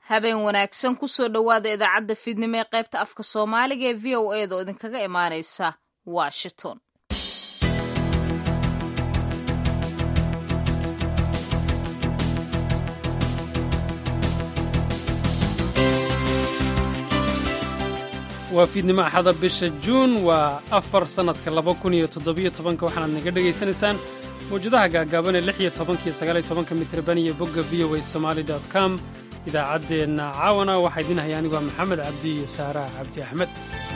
habeen wanaagsan kusoo dhowaada idaacadda fiidnimo ee qaybta afka soomaaliga ee v o eda oo idinkaga imaanaysa washington waa fiidnimo axada bisha juun waa afar sannadka laba kun iyo toddobiyo tobanka waxaanaad naga dhegaysanaysaan mawjadaha gaagaaban ee lix iyo tobanka iyo sagaal iyo tobanka mitrban iyo bogga v o a somaali dot com idaacaddeenna caawana waxaa idiin haya anigoo maxamed cabdi iyo saaraha cabdi axmed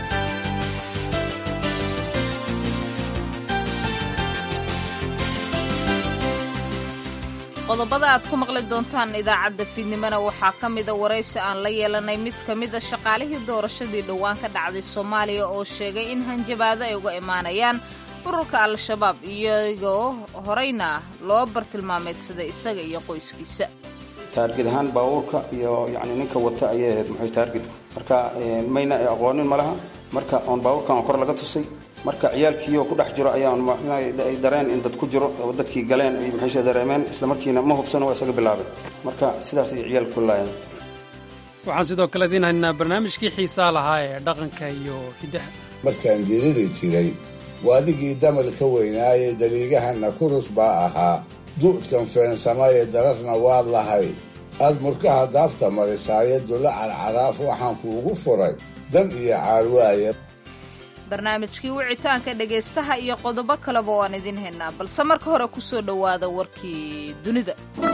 qodobada aad ku maqli doontaan idaacadda fiidnimona waxaa ka mida waraysi aan la yeelanay mid ka mida shaqaalihii doorashadii dhowaan ka dhacday soomaaliya oo sheegay in hanjabaado ay uga imaanayaan ururka al-shabaab iyagoo horeyna loo bartilmaameedsaday isaga iyo qoyskiisa taargid ahaan baabuurka iyo yani ninka wata ayay ahayd muxuu taargidku marka mayna aqoonin malaha marka oon baabuurkan kor laga tusay marka ciyaalkiioo ku dhex jiro ayaan ay dareen in dad ku jiro oo dadkii galeen ay maxaysha dareemeen isla markiina ma hubsano waa isaga bilaabay marka sidaas ay ciyaalku ku laayeen waxaan sidoo kale idiin haynaa barnaamijkii xiisaa lahaa ee dhaqanka iyo hiddaha markaan diriri jiray waadigii damal ka weynaaye daliigahana kurus baa ahaa du'dkan feensamaye dararna waad lahayd aad murkaha daafta marisaaye dulla carcaraaf waxaan kuugu furay dan iyo caarwaaye barnaamijkii wicitaanka dhegaystaha iyo qodobo kaleba waan idiin haynaa balse marka hore ku soo dhowaada warkii dunida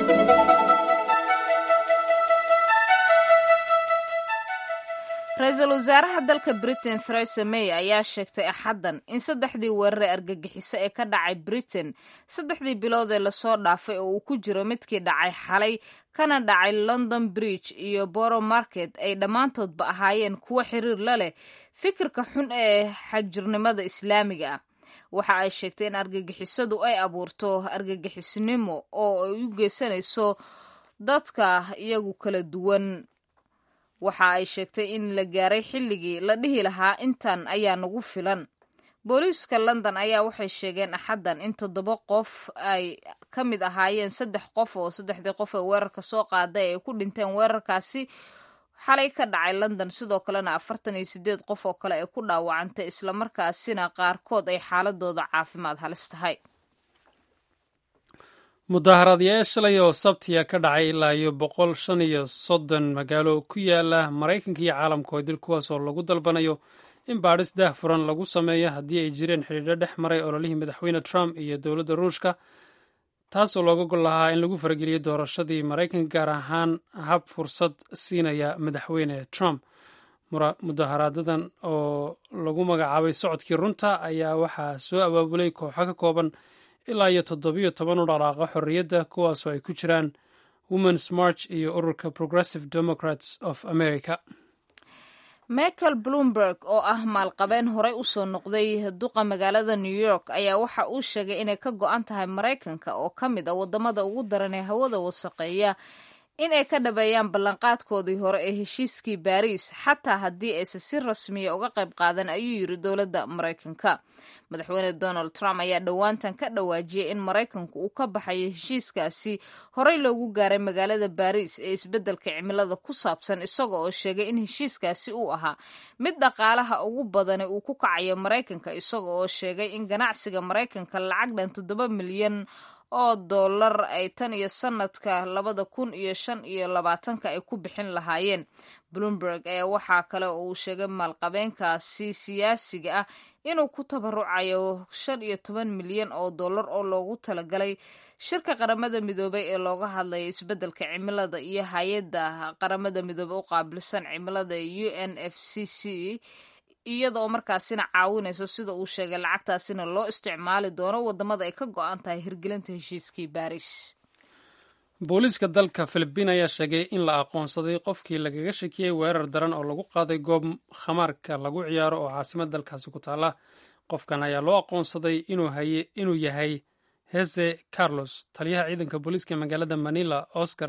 ra-iisul wasaaraha dalka britain theresa may ayaa sheegtay axaddan in saddexdii weerare argagixiso ee ka dhacay britain saddexdii bilood ee lasoo dhaafay oo uu ku jiro midkii dhacay xalay kana dhacay london bridge iyo boro market ay dhammaantoodba ahaayeen kuwo xiriir la leh fikirka xun ee xagjirnimada islaamiga ah waxa ay sheegtay in argagixisadu ay abuurto argagixisnimo oo ay u geysanayso dadka iyagu kala duwan waxa ay sheegtay in la gaaray xilligii la dhihi lahaa intan ayaa nagu filan booliiska london ayaa waxay sheegeen axaddan in toddoba qof ay ka mid ahaayeen saddex qof oo saddexdii qof ee weerarka soo qaaday ay ku dhinteen weerarkaasi xalay ka dhacay london sidoo kalena afartan iyo sideed qof oo kale ay ku dhaawacantay islamarkaasina qaarkood ay xaaladooda caafimaad halis tahay mudaaharaadyaal shalay oo sabtiya ka dhacay ilaa iyo boqol shan iyo soddon magaalo ku yaala maraykanka iyo caalamka oo dil kuwaas oo lagu dalbanayo in baadhis daah furan lagu sameeyo haddii ay jireen xidhiidho dhex maray ololihii madaxweyne trump iyo dowladda ruushka taasoo looga gol lahaa in lagu farageliyo doorashadii maraykanka gaar ahaan hab fursad siinaya madaxweyne trump mudaharaadadan oo lagu magacaabay socodkii runta ayaa waxaa soo abaabulay kooxo ka kooban ilaa iyo toddobiyo toban u dhaqaaqa xorriyadda kuwaasoo ay ku jiraan womens march iyo ururka progressive democrats of america michael bloomberg oo ah maalqabeen horey usoo noqday duqa magaalada new york ayaa waxa uu sheegay inay ka go-an tahay maraykanka oo ka mid ah waddamada ugu daran ee hawada wasaqeeya in ay ka dhabeeyaan ballanqaadkoodii hore ee heshiiskii baariis xataa haddii aysan si rasmiya uga qayb qaadan ayuu yiri dowladda maraykanka madaxweyne donald trump ayaa dhowaantan ka dhawaajiyey in maraykanku uu ka baxayo heshiiskaasi horey loogu gaaray magaalada baariis ee isbeddelka cimilada ku saabsan isaga oo sheegay in heshiiskaasi uu ahaa mid dhaqaalaha ugu badani uu ku kacayo maraykanka isaga oo sheegay in ganacsiga maraykanka lacag dhan toddoba milyan oo dollar ay tan iyo sanadka labada kun iyo shan iyo labaatanka ay ku bixin lahaayeen bloomberg ayaa waxaa kale oo uu sheegay maalqabeenkaasi siyaasiga ah inuu ku tabarucayo shan iyo toban milyan oo dollar oo loogu talagalay shirka qaramada midoobay ee looga hadlaya isbeddelka cimilada iyo hay-adda qaramada midoobey u qaabilsan cimilada u n f c c iyada oo markaasina caawinayso sida uu sheegay lacagtaasina loo isticmaali doono waddamada ay ka go-an tahay hirgelinta heshiiskii baariis booliiska dalka filibiin ayaa sheegay in la aqoonsaday qofkii lagaga shakiyey weerar daran oo lagu qaaday goob khamaarka lagu ciyaaro oo caasimad dalkaasi ku taalla qofkan ayaa loo aqoonsaday inuu yahay hese carlos taliyaha ciidanka booliiska magaalada manila oscar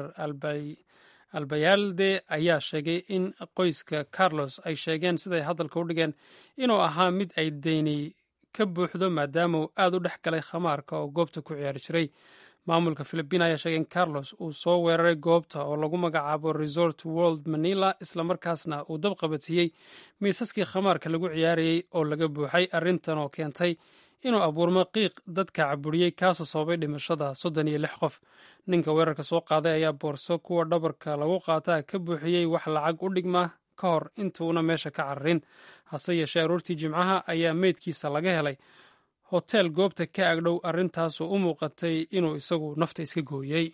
albayalde ayaa sheegay in qoyska carlos ay sheegeen siday hadalka u dhigeen inuu ahaa mid ay deyni ka buuxdo maadaama uu aad u dhex galay khamaarka oo goobta ku ciyaari jiray maamulka filibiin ayaa sheegay in carlos uu soo weeraray goobta oo lagu magacaabo resort world manila islamarkaasna uu dab qabatiyey miisaskii khamaarka lagu ciyaarayey oo laga buuxay arrintan oo keentay inuu abuurmo qiiq dadka caburiyey kaasoo sababay dhimashada soddon iyo lix qof ninka weerarka soo qaaday ayaa boorso kuwa dhabarka lagu qaataa ka buuxiyey wax lacag u dhigma ka hor intuuna meesha ka cararin hase yeeshee aroortii jimcaha ayaa meydkiisa laga helay hoteel goobta ka agdhow arrintaasoo u muuqatay inuu isagu nafta iska gooyey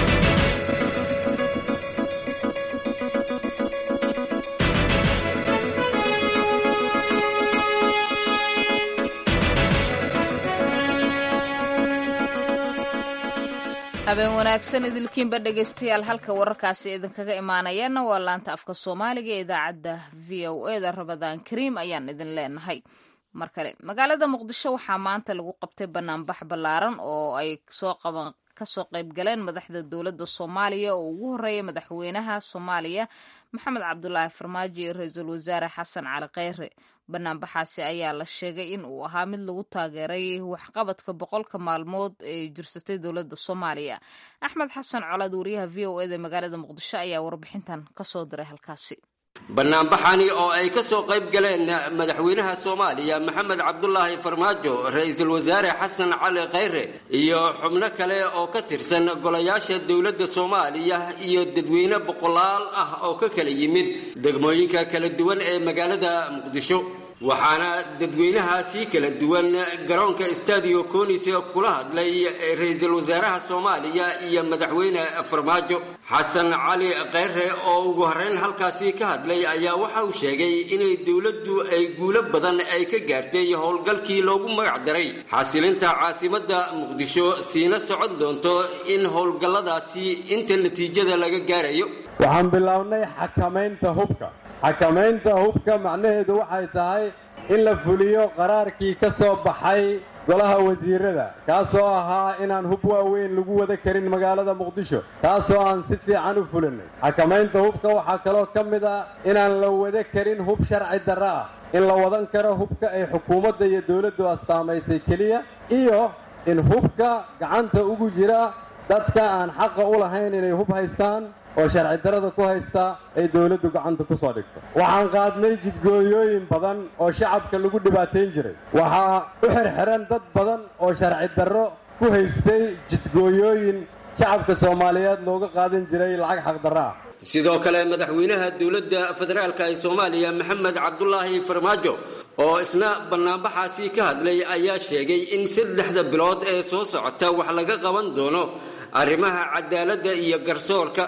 habeen wanaagsan idilkiinba dhegaystayaal halka wararkaasi idinkaga imaanayaana waa laanta afka soomaaliga ee idaacadda v o e da rabadaan kariim ayaan idin leenahay mar kale magaalada muqdisho waxaa maanta lagu qabtay banaanbax ballaaran oo ay soo qaban kasoo qayb galeen madaxda dowladda soomaaliya oo ugu horeeya madaxweynaha soomaaliya maxamed cabdulaahi farmaajo iyo ra-iisul wasaare xasan cali kheyre banaanbaxaasi ayaa la sheegay in uu ahaa mid lagu taageeray waxqabadka boqolka maalmood ee jirsatay dowladda soomaaliya axmed xasan colaad wariyaha v o eda magaalada muqdisho ayaa warbixintan kasoo diray halkaasi banaanbaxani oo ay ka soo qayb galeen madaxweynaha soomaaliya maxamed cabdulaahi farmaajo ra-iisul wasaare xasan cali kheyre iyo xubno kale oo ka tirsan golayaasha dowladda soomaaliya iyo dadweyne boqolaal ah oo ka kala yimid degmooyinka kala duwan ee magaalada muqdisho waxaana dadweynahaasi kala duwan garoonka stadio conis kula hadlay ra-iisul wasaaraha soomaaliya iyo madaxweyne farmaajo xasan cali kheyre oo ugu horeyn halkaasi ka hadlay ayaa waxa uu sheegay inay dowladdu ay guulo badan ay ka gaartay howlgalkii loogu magac daray xasilinta caasimadda muqdisho siina socon doonto in howlgalladaasi inta natiijada laga gaarayo waxaan bilownay xakamaynta hubka xakamaynta hubka macnaheedu waxay tahay in la fuliyo qaraarkii ka soo baxay golaha wasiirada kaasoo ahaa inaan hub waaweyn lagu wada karin magaalada muqdisho taasoo aan si fiican u fulinay xakamaynta hubka waxaa kaloo ka mid ah inaan la wada karin hub sharci darro ah in la wadan karo hubka ay xukuumadda iyo dowladdu astaamaysay keliya iyo in hubka gacanta ugu jira dadka aan xaqa u lahayn inay hub haystaan oo sharci darada ku haysta ay dowladdu gacanta ku soo dhigto waxaan qaadnay jidgooyooyin badan oo shacabka lagu dhibaatayn jiray waxaa u xirxiran dad badan oo sharci darro ku haystay jidgooyooyin shacabka soomaaliyeed looga qaadan jiray lacag xaqdarro ah sidoo kale madaxweynaha dowladda federaalka ee soomaaliya maxamed cabdulaahi farmaajo oo isna banaanbaxaasi ka hadlay ayaa sheegay in saddexda bilood ee soo socota wax laga qaban doono arrimaha cadaaladda iyo garsoorka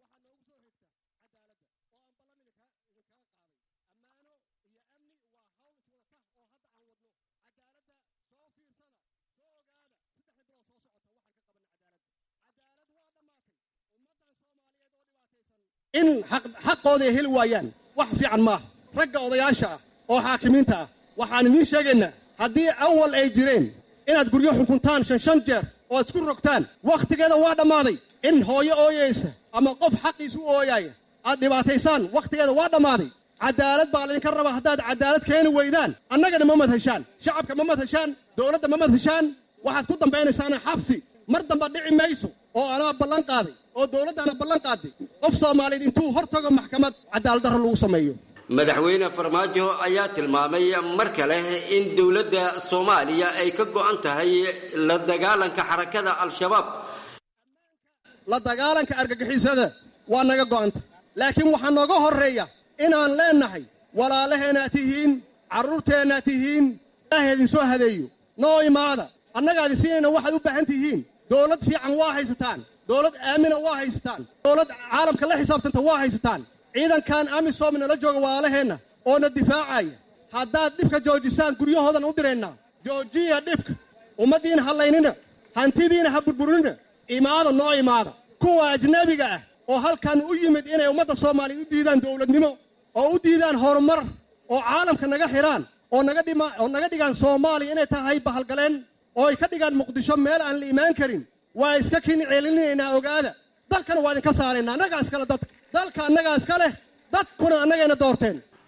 in xaqooda ay heli waayaan wax fiican maaha ragga odayaasha ah oo xaakimiinta ah waxaan idiin sheegaynaa haddii awal ay jireen inaad guryo xukuntaan shan shan jeer oo isku rogtaan wakhtigeeda waa dhammaaday in hooyo ooyaysa ama qof xaqiisu u ooyaaya aad dhibaataysaan wakhtigeeda waa dhammaaday cadaalad baa laydinka rabaa haddaad cadaalad keeni weydaan annagana ma madhashaan shacabka ma madhashaan dowladda ma madhashaan waxaad ku dambaynaysaana xabsi mar damba dhici mayso oo anaa ballan qaaday oo dowladdaana ballan qaaday qof soomaaliyeed intuu hor tago maxkamad cadaaladdarro lagu sameeyo madaxweyne farmaajo ayaa tilmaamay mar kale in dowladda soomaaliya ay ka go'an tahay la dagaalanka xarakada al-shabaab la dagaalanka argagixisada waa naga go'anta laakiin waxaa nooga horreeya inaan leennahay walaalaheenaad tihiin carruurteennaad tihiin ilaahay idinsoo hadeeyo noo imaada annagaadi siinayna waxaad u baahan tihiin dowlad fiican waa haysataan dowlad aamina waa haysataan dowlad caalamka la xisaabtanta waa haysataan ciidankan amisom nala jooga walaalaheenna oo na difaacaya haddaad dhibka joojisaan guryahoodan u diraynaa joojiya dhibka ummaddiina hallaynina hantidiina ha burburinina imaada noo imaada kuwa ajnebiga ah oo halkan u yimid inay ummadda soomaaliya u diidaan dowladnimo oo u diidaan horumar oo caalamka naga xidhaan oo naga dhima oo naga dhigaan soomaaliya inay tahay bahalgaleen oo ay ka dhigaan muqdisho meel aan la imaan karin waa iska kin ceelinaynaa ogaada dalkana waa idinka saaraynaa annagaa iskale dadka dalka annagaa iska leh dadkuna annagayna doorteen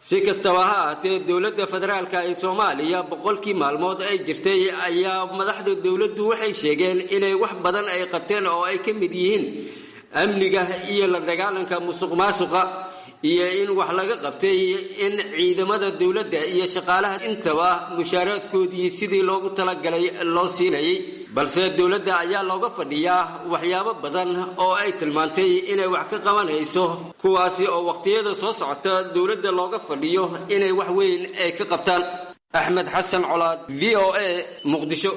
si kastaba ha ahaatee dowladda federaalka ee soomaaliya boqolkii maalmood ay jirtay ayaa madaxda dowladdu waxay sheegeen inay wax badan ay qabteen oo ay ka mid yihiin amniga iyo la dagaalanka musuq maasuqa iyo in wax laga qabtay in ciidamada dowladda iyo shaqaalaha intaba mushaaraadkoodii sidii loogu talagalay loo siinayay balse dowladda ayaa looga fadhiyaa waxyaabo badan oo ay tilmaantay inay wax ka qabanayso kuwaasi oo waqtiyada soo socota dowladda looga fadhiyo inay wax weyn ay ka qabtaan axmed xasan colaad v o a muqdisho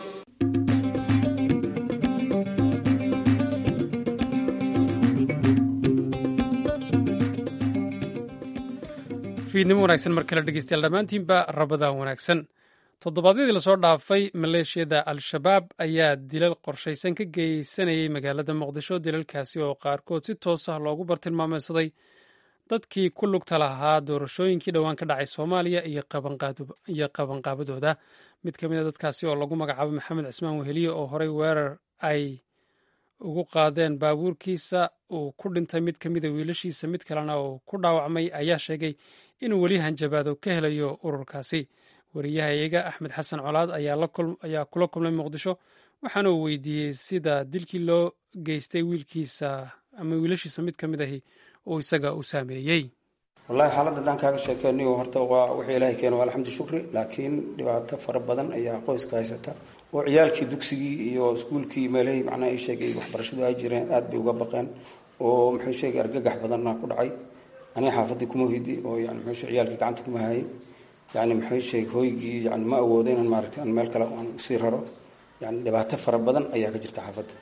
fiidnimo wanaagsan mar kale dhegeystayaal dhammaantiinba rabadaan wanaagsan toddobaadyadii lasoo dhaafay maleeshiyada al-shabaab ayaa dilal qorshaysan ka geysanayay magaalada muqdisho dilalkaasi oo qaarkood si toos ah loogu bartilmaameysaday dadkii ku lugta lahaa doorashooyinkii dhowaan ka dhacay soomaaliya iyo qabanqaabadooda mid ka mid a dadkaasi oo lagu magacaabo maxamed cismaan weheliye oo horey weerar ay ugu qaadeen baabuurkiisa uu ku dhintay mid ka mida wiilashiisa mid kalena uu ku dhaawacmay ayaa sheegay inuu weli hanjabaado ka helayo ururkaasi wariyahayaga axmed xasan colaad ayaa kula kulmay muqdisho waxaana uu weydiiyey sida dilkii loo geystay wiilkiisa ama wiilashiisa mid ka mid ahi uu isaga u saameeyey wallahi xaaladda haddaan kaaga sheekeynayo horta waa wixii ilaahay keeno waa alxamdu shukri laakiin dhibaato fara badan ayaa qoyska haysata oo ciyaalkii dugsigii iyo iskuulkii meelahii macnaha ii sheegay waxbarashadu ay jireen aad bay uga baqeen oo muxuu sheegay argagax badanna ku dhacay aniga xaafaddii kuma hidi oo yani muxuu sheegay ciyaalkii gacanta kuma hayay yani muxuu sheegay hooygii yani ma awoodo inaan maaragtay aan meel kale aan usii raro yani dhibaato fara badan ayaa ka jirta xaafadda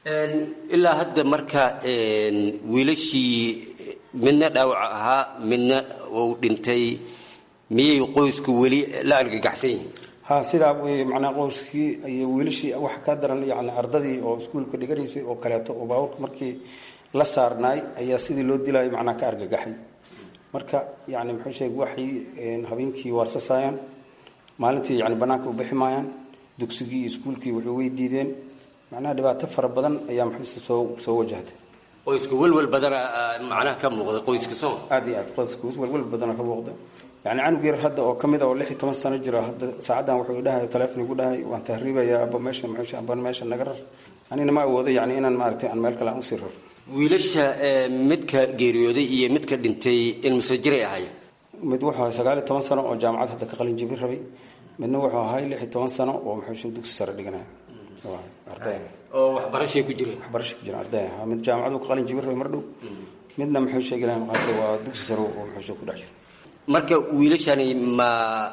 ilaa hadda marka wiilashii midna dhaawac ahaa midna uu dhintay miyay qoysku weli la argagaxsan yihiin ha sidaa wey macnaa qoyskii iyo wiilashii waxa ka daran yani ardadii oo iskuulka dhiganaysay oo kaleeto oo baabuurka markii la saarnaay ayaa sidii loo dilayo macnaa ka argagaxay marka yani muxuu sheegay waxay habeenkii waarsasaayaan maalintii yani banaanka u bixi maayaan dugsigii iyo iskuulkii wuxuu way diideen macnaha dhibaato fara badan ayaa muxuuse soo soo wajahday qoyska welwel badana macnaha ka muuqda qoyska soo aad iyo aad qoyska welwel badana ka muuqda yani canug yar hadda oo kamid a oo lix iyo toban sano jira hadda saacaddan wuxuu idhahay teleefon igu dhahay waan tahriibaya aba meesha muxuu aba meesha naga rar anina ma awoodo yani inaan maaragtay aan meel kale aan usii raro wiilasha midka geeriyooday iyo midka dhintay in musajiray ahaayeen mid wuxuu ahay sagaal iyo toban sano oo jaamacad hadda ka qalin jibin rabay midna wuxuu ahay lix iyo toban sano oo muxuu dugsi sare dhiganaya arday oo waxbarashay ku jireen waxbarashay ku jireen arday ah mid jaamacadu ka qalin jibin rabay mar dhow midna muxuu sheegi lahaa maqaatay waa dugsi sare oo muxuu ku dhex jiro marka wiilashani ma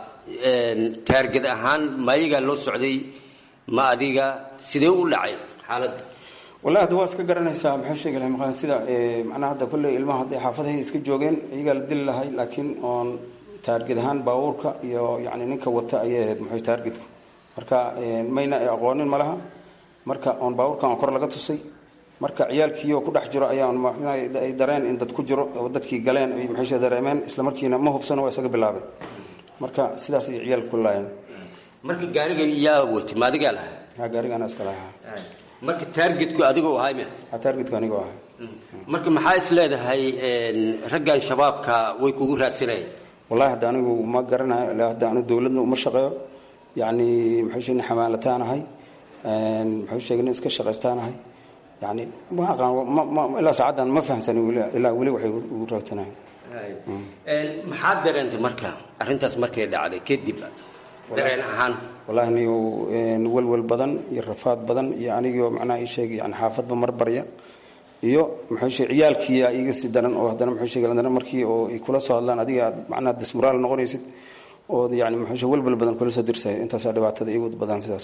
taarged ahaan ma ayagaa loo socday ma adiga sidee u dhacay xaaladda wallahi hadda waa iska garanaysaa muxuu sheegi lahaa maqaan sida macnaha hadda kolley ilmaha hadday xaafadahay iska joogeen iyagaa la dili lahay laakiin oon taarged ahaan baabuurka iyo yacni ninka wata ayay ahayd muxuu taargedku marka mayna aqoonin malaha marka oon baabuurkan oo kor laga tusay marka ciyaalkiioo ku dhex jiro ayaan ay dareen in dad ku jiro oo dadkii galeen ay muxuusha dareemeen isla markiina ma hubsano waa isaga bilaabay marka sidaas ay ciyaalku ku laayeen marka gaarigan yaa watay ma adigaa lahaa ha gaarigaana iska lahaa marka taargetku adigoo ahay me ha taargetku anigoo ahay marka maxaa is leedahay raggan shabaabka way kugu raadsanayeen wallahi hadda anigu ma garanayo ilaa hadda anu dowladna uma shaqeeyo yacni muxuu sheegay xamaalataanahay muxuu sheegay nin iska shaqaystaanahay yani ma aqaan ilaa saacaddan ma fahamsanin ilaa weli waxay ugu raadsanayen maxaad dareentay marka arrintaas markay dhacday kadib dareen ahaan wallahi niyo welwel badan iyo rafaad badan iyo anigoo macnaha ii sheegay yani xaafadba mar barya iyo muxuu sheegay ciyaalkiiya iga sii daran oo haddana muxuu sheegay haddana markii oo ay kula soo hadlaan adiga aad macnaha dismoraal noqonaysid oo yani muxuu sheegay welwel badan kula soo dirsay intaasaa dhibaatada igu badan sidaas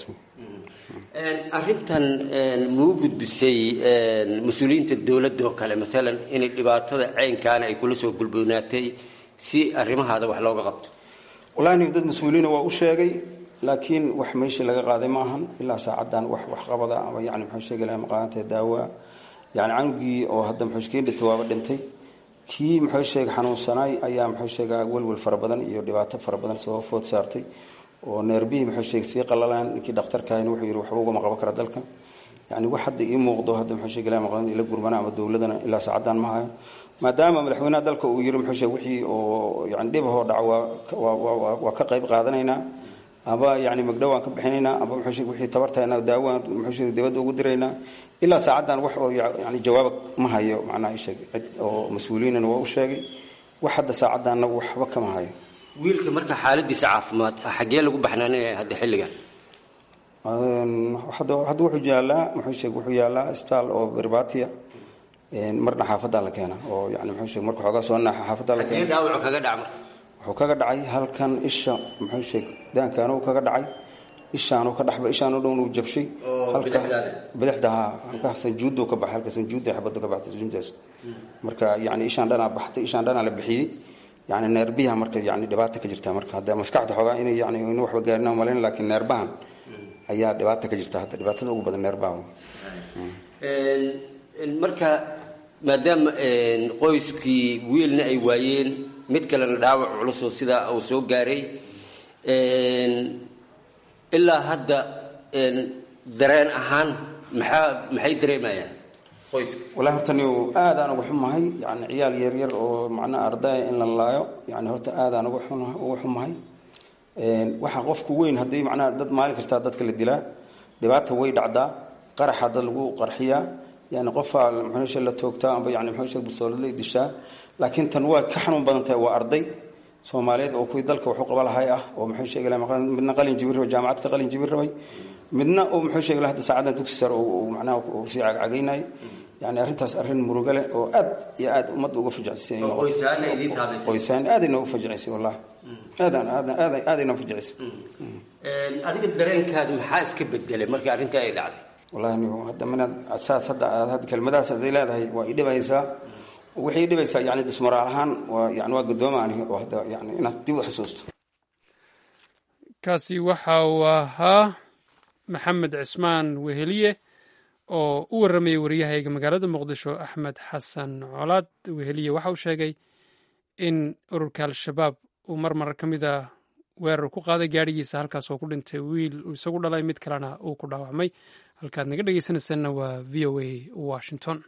arrintan muu gudbisay mas-uuliyiinta dowladda oo kale maalan inay dhibaatada ceynkaana ay kula soo gulboonaatay si arrimahaada wax looga qabto wallahi nig dad mas-uuliyiina waa u sheegay laakiin wax meeshii laga qaaday ma ahan ilaa saacaddan wax waxqabada ama yani muxuu sheegi lahaa maqaantae daawa yani canugii oo hadda muxuu kii dhintay waaba dhintay kii muxuu sheegay xanuunsanaay ayaa muxuu sheegaa welwel fara badan iyo dhibaato fara badan soo food saartay oo neerbihii muxuu sheegay sii qalalaan ninkii dhakhtarkaahina wuxuu yidhi waxba ugama qaban kara dalka yani wax hadda ii muuqdo hadda muxuu sheegi ilaa maqlan ila gurmana ama dowladana ilaa saacaddan ma hayo maadaama madaxweynaha dalka uu yiri muxuu sheeg wixii oo yani dhibahoo dhaca waa waa ka qayb qaadanaynaa aba yani magdhow aan ka bixinaynaa aba muxuu sheeg wixii tabartayna daawaan muxuu sheeg dibadda ugu diraynaa ilaa saacaddan wax oo yani jawaab ma hayo macnaha ii sheeg cid oo mas-uuliyiinana waa u sheegay wax hadda saacaddaanna waxba kama hayo wiilka marka xaaladiisa caafimaad xaggee lagu baxnaanaya hadda xilligan hadda hadda wuxuu yaalaa muxuu sheeg wuxuu yaalaa isbitaal oo berbatiya marna xaafaddaa la keena oo yani muxuu sheeg marka xoogaa soo naaxa xaafaddaa la xaggee keena dhaawacu kaga dhaca marka wuxuu kaga dhacay halkan isha muxuu sheeg daankaanuu kaga dhacay ishaanuu ka dhaxba ishaanuu dhown uu jabshay Oo halka bidixdaada? bidixda haa halka sanjuudu ka baxay halka sanjuuda xabadu ka baxtay sanjuudaas marka yani ishaan dhanaa baxtay ishaan dhanaa la bixiyey yani neerbiha marka yani dhibaata ka jirta marka hadda maskaxda xoogaa inay yani inu waxba gaarin aan malayn laakiin neerbahan ayaa dhibaata ka jirta hadda dhibaatada ugu badan neerbaha marka maadaama qoyskii wiilna ay waayeen mid kalena dhaawac culusoo sidaa uu soo gaaray ilaa hadda dareen ahaan maxaa maxay dareemayaan qoysku walahi horta niu aad aan uga xumahay yani ciyaal yaryar oo macnaha ardaya in la laayo yani horta aad aan uga xun- uga xumahay waxa qofku weyn haddii macnaha dad maalin kastaa dadka la dilaa dhibaata way dhacdaa qaraxa dad lagu qarxiyaa yani qofaa muxuushe la toogtaa amba yani muxuushe bustoolad dishaa laakiin tan waa ka xanuun badan tahay waa arday soomaaliyeed oo kuwii dalka waxu qaba lahay ah oo muxuu sheegi lahaa maqan- midna qalin jibin rabay jaamacad ka qalin jibin rabay midna oo muxuu sheegi lahaa hadda saacaddan dugsi sare uu uu macnaha uu sii cagcagaynayay yani arrintaas arrin murugo leh oo aad iyo aad ummadda uga fajcisay oo qoysaana idiin saamaysay qoysaan aad inoogu fajicisay wallahi aadaan aadaan aad aad inoo fajicisay adiga dareenkaadu maxaa iska bedelay markii arrintii ay dhacday wallahi nigu hadda minaad saas hadda aad hadda kelmadahaas haday leedahay waa i dhibaysaa waxay i dhibaysaa yani dismoraal ahaan waa yani waa gaddooma aniga oo hadda yani inaad dib u xusuusto kaasi waxa uu ahaa maxamed cismaan weheliye oo u warramayay waryahayga magaalada muqdisho axmed xasan colaad weheliye waxa uu sheegay in ururka al-shabaab uu mar mar ka mid a weerar ku qaaday gaadhigiisa halkaas oo ku dhintay wiil uu isagu dhalay mid kalena uu ku dhaawacmay halkaad naga dhegeysanaysaanna waa v o a washington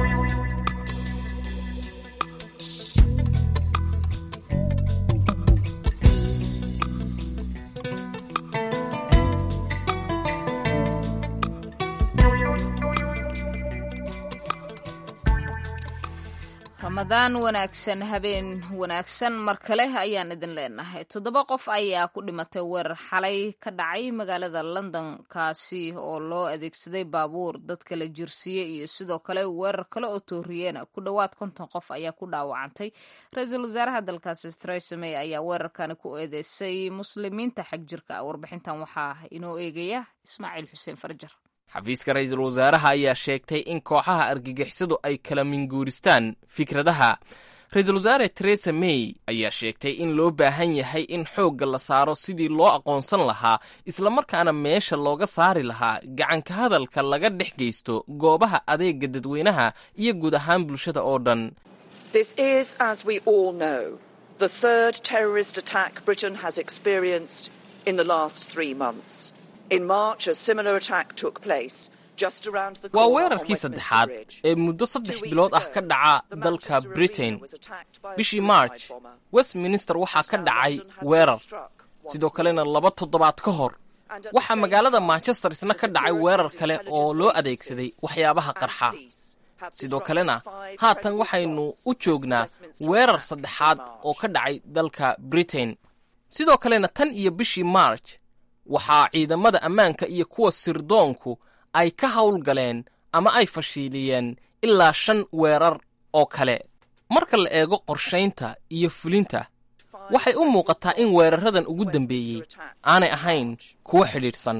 ramadaan wanaagsan habeen wanaagsan mar kale ayaan idin leenahay toddoba qof ayaa ku dhimatay weerar xalay ka dhacay magaalada london kaasi oo loo adeegsaday baabuur dadka la jirsiiyey iyo sidoo kale weerar kale oo tooriyeena ku dhowaad konton qof ayaa ku dhaawacantay ra-iisul wasaaraha dalkaasi theresa may ayaa weerarkani ku eedeysay muslimiinta xag jirka ah warbixintan waxaa inoo eegaya ismaaciil xuseen farjar xafiiska ra-iisul wasaaraha ayaa sheegtay in kooxaha argagixisadu ay kala minguuristaan fikradaha ra-iisul wasaare teresa may ayaa sheegtay in loo baahan yahay in xoogga la saaro sidii loo aqoonsan lahaa islamarkaana meesha looga saari lahaa gacanka hadalka laga dhex geysto goobaha adeega dadweynaha iyo guud ahaan bulshada oo dhan This is, as we all know, the third terrorist attack Britain has experienced in the last three months. In March, a similar attack took place just around the waa corner on weerarkii Westminster saddexaad Bridge. ee muddo saddex Two weeks bilood ah ago, ka dhaca the dalka Manchester britain arena was attacked by a bishii suicide march bomber. westminster waxaa ka Now dhacay London has weerar been struck once sidoo more. kalena laba toddobaad ka hor And at the waxaa same magaalada time, manchester isna the ka dhacay security weerar and kale oo intelligence loo agencies adeegsaday waxyaabaha and qarxa police have sidoo disrupted kalena five haatan credible waxaynu plots u since the joognaa Westminster weerar attack in saddexaad March. oo ka dhacay dalka britain sidoo kalena tan iyo bishii march waxaa ciidamada ammaanka iyo kuwa sirdoonku ay ka howlgaleen ama ay fashiiliyeen ilaa shan weerar oo kale marka la eego qorshaynta iyo fulinta waxay u muuqataa in weeraradan ugu dambeeyey aanay ahayn kuwo xidhiidhsan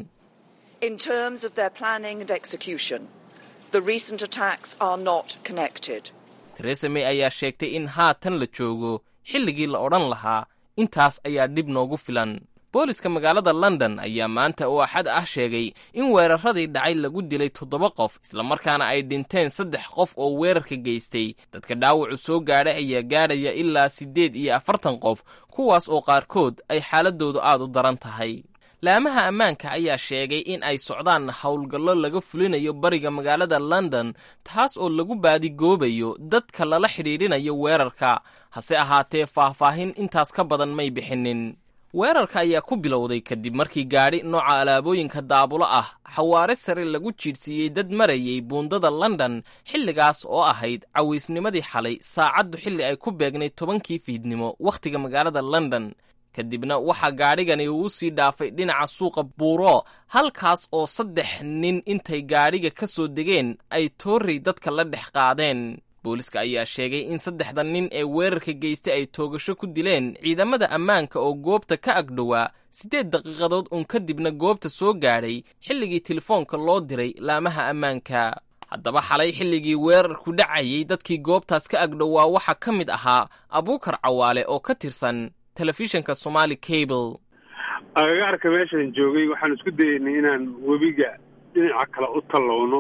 In terms of their planning and execution, the recent attacks are not connected. teresa may ayaa sheegtay in haatan la joogo xilligii la odhan lahaa intaas ayaa dhib noogu filan booliska magaalada london ayaa maanta oo axad ah sheegay in weeraradii dhacay lagu dilay toddoba qof islamarkaana ay dhinteen saddex qof oo weerarka geystay dadka dhaawacu soo gaadhay ayaa gaadhaya ilaa siddeed iyo afartan qof kuwaas oo qaarkood ay xaaladoodu aad u daran tahay laamaha ammaanka ayaa sheegay in ay socdaan howlgallo laga fulinayo bariga magaalada london taas oo lagu baadigoobayo dadka lala xidhiidhinayo weerarka hase ahaatee faahfaahin intaas ka badan may bixinin weerarka ayaa ku bilowday kadib markii gaadhi nooca alaabooyinka daabulo ah xawaare sare lagu jiidhsiiyey dad marayay buundada london xilligaas oo ahayd cawaysnimadii xalay saacaddu xilli ay ku beegnay tobankii fiidnimo wakhtiga magaalada london kadibna waxaa gaadhigani uu sii dhaafay dhinaca suuqa buuro halkaas oo saddex nin intay gaadhiga ka soo degeen ay toorrey dadka la dhex qaadeen booliska ayaa sheegay in saddexda nin ee weerarka geystay ay toogasho ku dileen ciidamada ammaanka oo goobta ka agdhowaa siddeed daqiiqadood uun kadibna goobta soo gaadhay xilligii telefoonka loo diray laamaha ammaanka haddaba xalay xilligii weerarku dhacayay dadkii goobtaas ka agdhowaa waxaa ka mid ahaa abuukar cawaale oo ka tirsan telefishinka somaali cable agagaarka meeshaan joogay waxaan isku dayeynay inaan webiga dhinaca kale u tallowno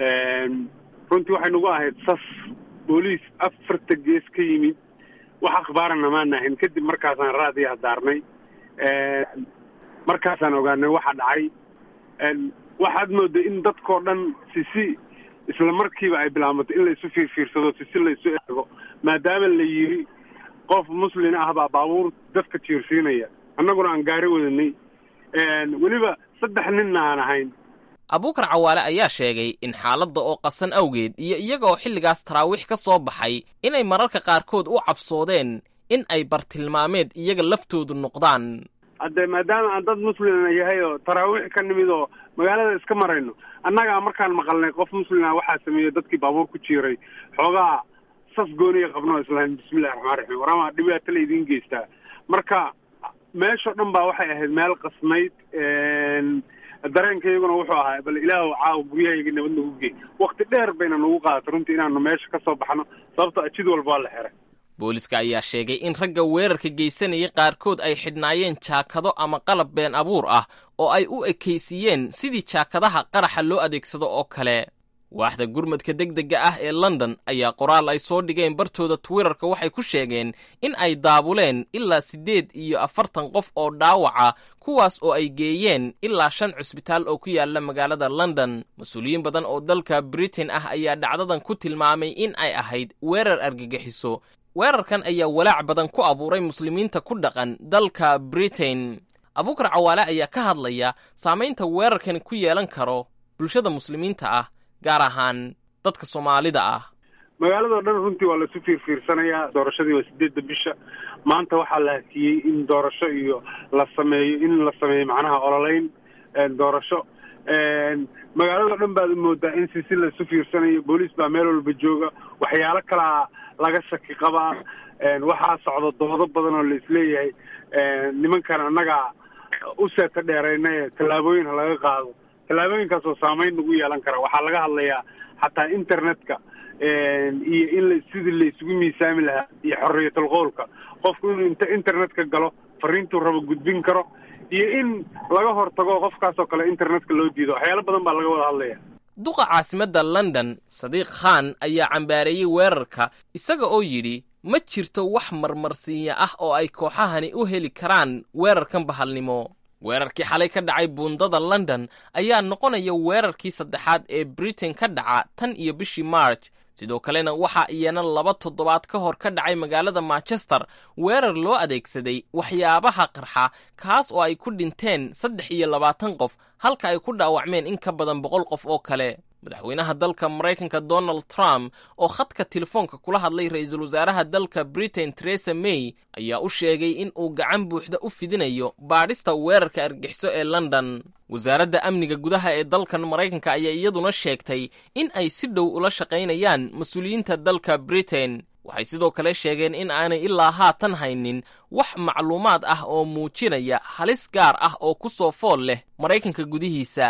runtii waxay nagu ahayd sas booliis afarta gees ka yimid wax akhbaarana maan ahayn kadib markaasaan raadiya hadaarnay markaasaan ogaanay waxa dhacay waxaad mooday in dadkao dhan sisi isla markiiba ay bilaabatay in la isu fiirfiirsado sisi la isu eego maadaama la yiri qof muslin ah baa baabuur dadka jiirsiinaya annaguna aan gaari wadanay weliba saddex ninna aan ahayn abuukar cawaale ayaa sheegay in xaaladda oo qasan awgeed iyo iyaga oo xilligaas taraawiix ka soo baxay inay mararka qaarkood u cabsoodeen in ay bartilmaameed iyaga laftoodu noqdaan hadde maadaama aan dad muslina yahay oo taraawiix ka nimid oo magaalada iska marayno annagaa markaan maqalnay qof muslina waxaa sameeyey dadkii baabuur ku jiiray xoogaa sas gooniya qabno islaam bismillahi raxmaan raxiim warama dhibaato la idiin geystaa marka meeshao dhan baa waxay ahayd meel qasnayd dareenkayguna wuxuu ahaa bal ilaahu caawa guryahayga nabad nagu gey wakti dheer bayna nagu qaadatay runtii inaanu meesha ka soo baxno sababto jid walba waa la xiray booliska ayaa sheegay in ragga weerarka geysanayay qaarkood ay xidhnaayeen jaakado ama qalab been abuur ah oo ay u ekaysiiyeen sidii jaakadaha qaraxa loo adeegsado oo kale waaxda gurmadka degdega ah ee london ayaa qoraal ay soo dhigeen bartooda twitterka waxay ku sheegeen in ay daabuleen ilaa siddeed iyo afartan qof oo dhaawaca kuwaas oo ay geeyeen ilaa shan cusbitaal oo ku yaala magaalada london mas-uuliyiin badan oo dalka britain ah ayaa dhacdadan ku tilmaamay in ay ahayd weerar argagixiso weerarkan ayaa walaac badan ku abuuray muslimiinta ku dhaqan dalka britain abuukar cawaale ayaa ka hadlaya saamaynta weerarkani ku yeelan karo bulshada muslimiinta ah gaar ahaan dadka soomaalida ah magaaladao dhan runtii waa laisu fiirfiirsanayaa doorashadii waa sideedda bisha maanta waxaa la hakiyey in doorasho iyo la sameeyo in la sameeyo macnaha ololeyn doorasho magaaladao dhan baad moodaa in si si laisu fiirsanayo booliis baa meel walba jooga waxyaalo kalaa laga shaki qabaa waxaa socda doodo badan oo la isleeyahay nimankan annagaa u seeta dheerayna tallaabooyin ha laga qaado tallaabooyinkaasoo saamayn nagu yeelan kara waxaa laga hadlayaa xataa internetka iyo in la sidii la isugu miisaami lahaa iyo xorriyatul qowlka qofku inuu inta internetka galo fariintuu rabo gudbin karo iyo in laga hortago qofkaasoo kale internetka loo diido waxyaalo badan baa laga wada hadlaya duqa caasimadda london sadiiq khan ayaa cambaareeyey weerarka isaga oo yidhi ma jirto wax marmarsiinya ah oo ay kooxahani u heli karaan weerarkan bahalnimo weerarkii xalay ka dhacay buundada london ayaa noqonaya weerarkii saddexaad ee britain ka dhaca tan iyo bishii march sidoo kalena waxaa iyana laba toddobaad ka hor ka dhacay magaalada manchester weerar loo adeegsaday waxyaabaha qarxa kaas oo ay ku dhinteen saddex iyo labaatan qof halka ay ku dhaawacmeen in ka badan boqol qof oo kale madaxweynaha dalka maraykanka donald trump oo khadka telefoonka kula hadlay ra-iisul wasaaraha dalka britain teresa may ayaa u sheegay in uu gacan buuxda u fidinayo baadhista weerarka argixiso ee london wasaaradda amniga gudaha ee dalkan maraykanka ayaa iyaduna sheegtay in ay si dhow ula shaqaynayaan mas-uuliyiinta dalka britain waxay sidoo kale sheegeen in aanay ilaa haatan haynin wax macluumaad ah oo muujinaya halis gaar ah oo ku soo fool leh maraykanka gudihiisa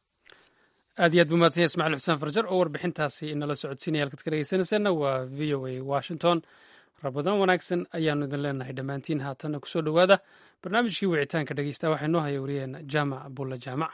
aad iyo aad buu mahadsanya ismaciil xuseen farjar oo warbixintaasi inala socodsiinaya halkaad ka dhegeysanaysaena waa v o a washington rabadaan wanaagsan ayaanu idin leenahay dhammaantiin haatanna kusoo dhowaada barnaamijkii wicitaanka dhegeysta waxaa noo haya wariyeena jaamac bulla jaamac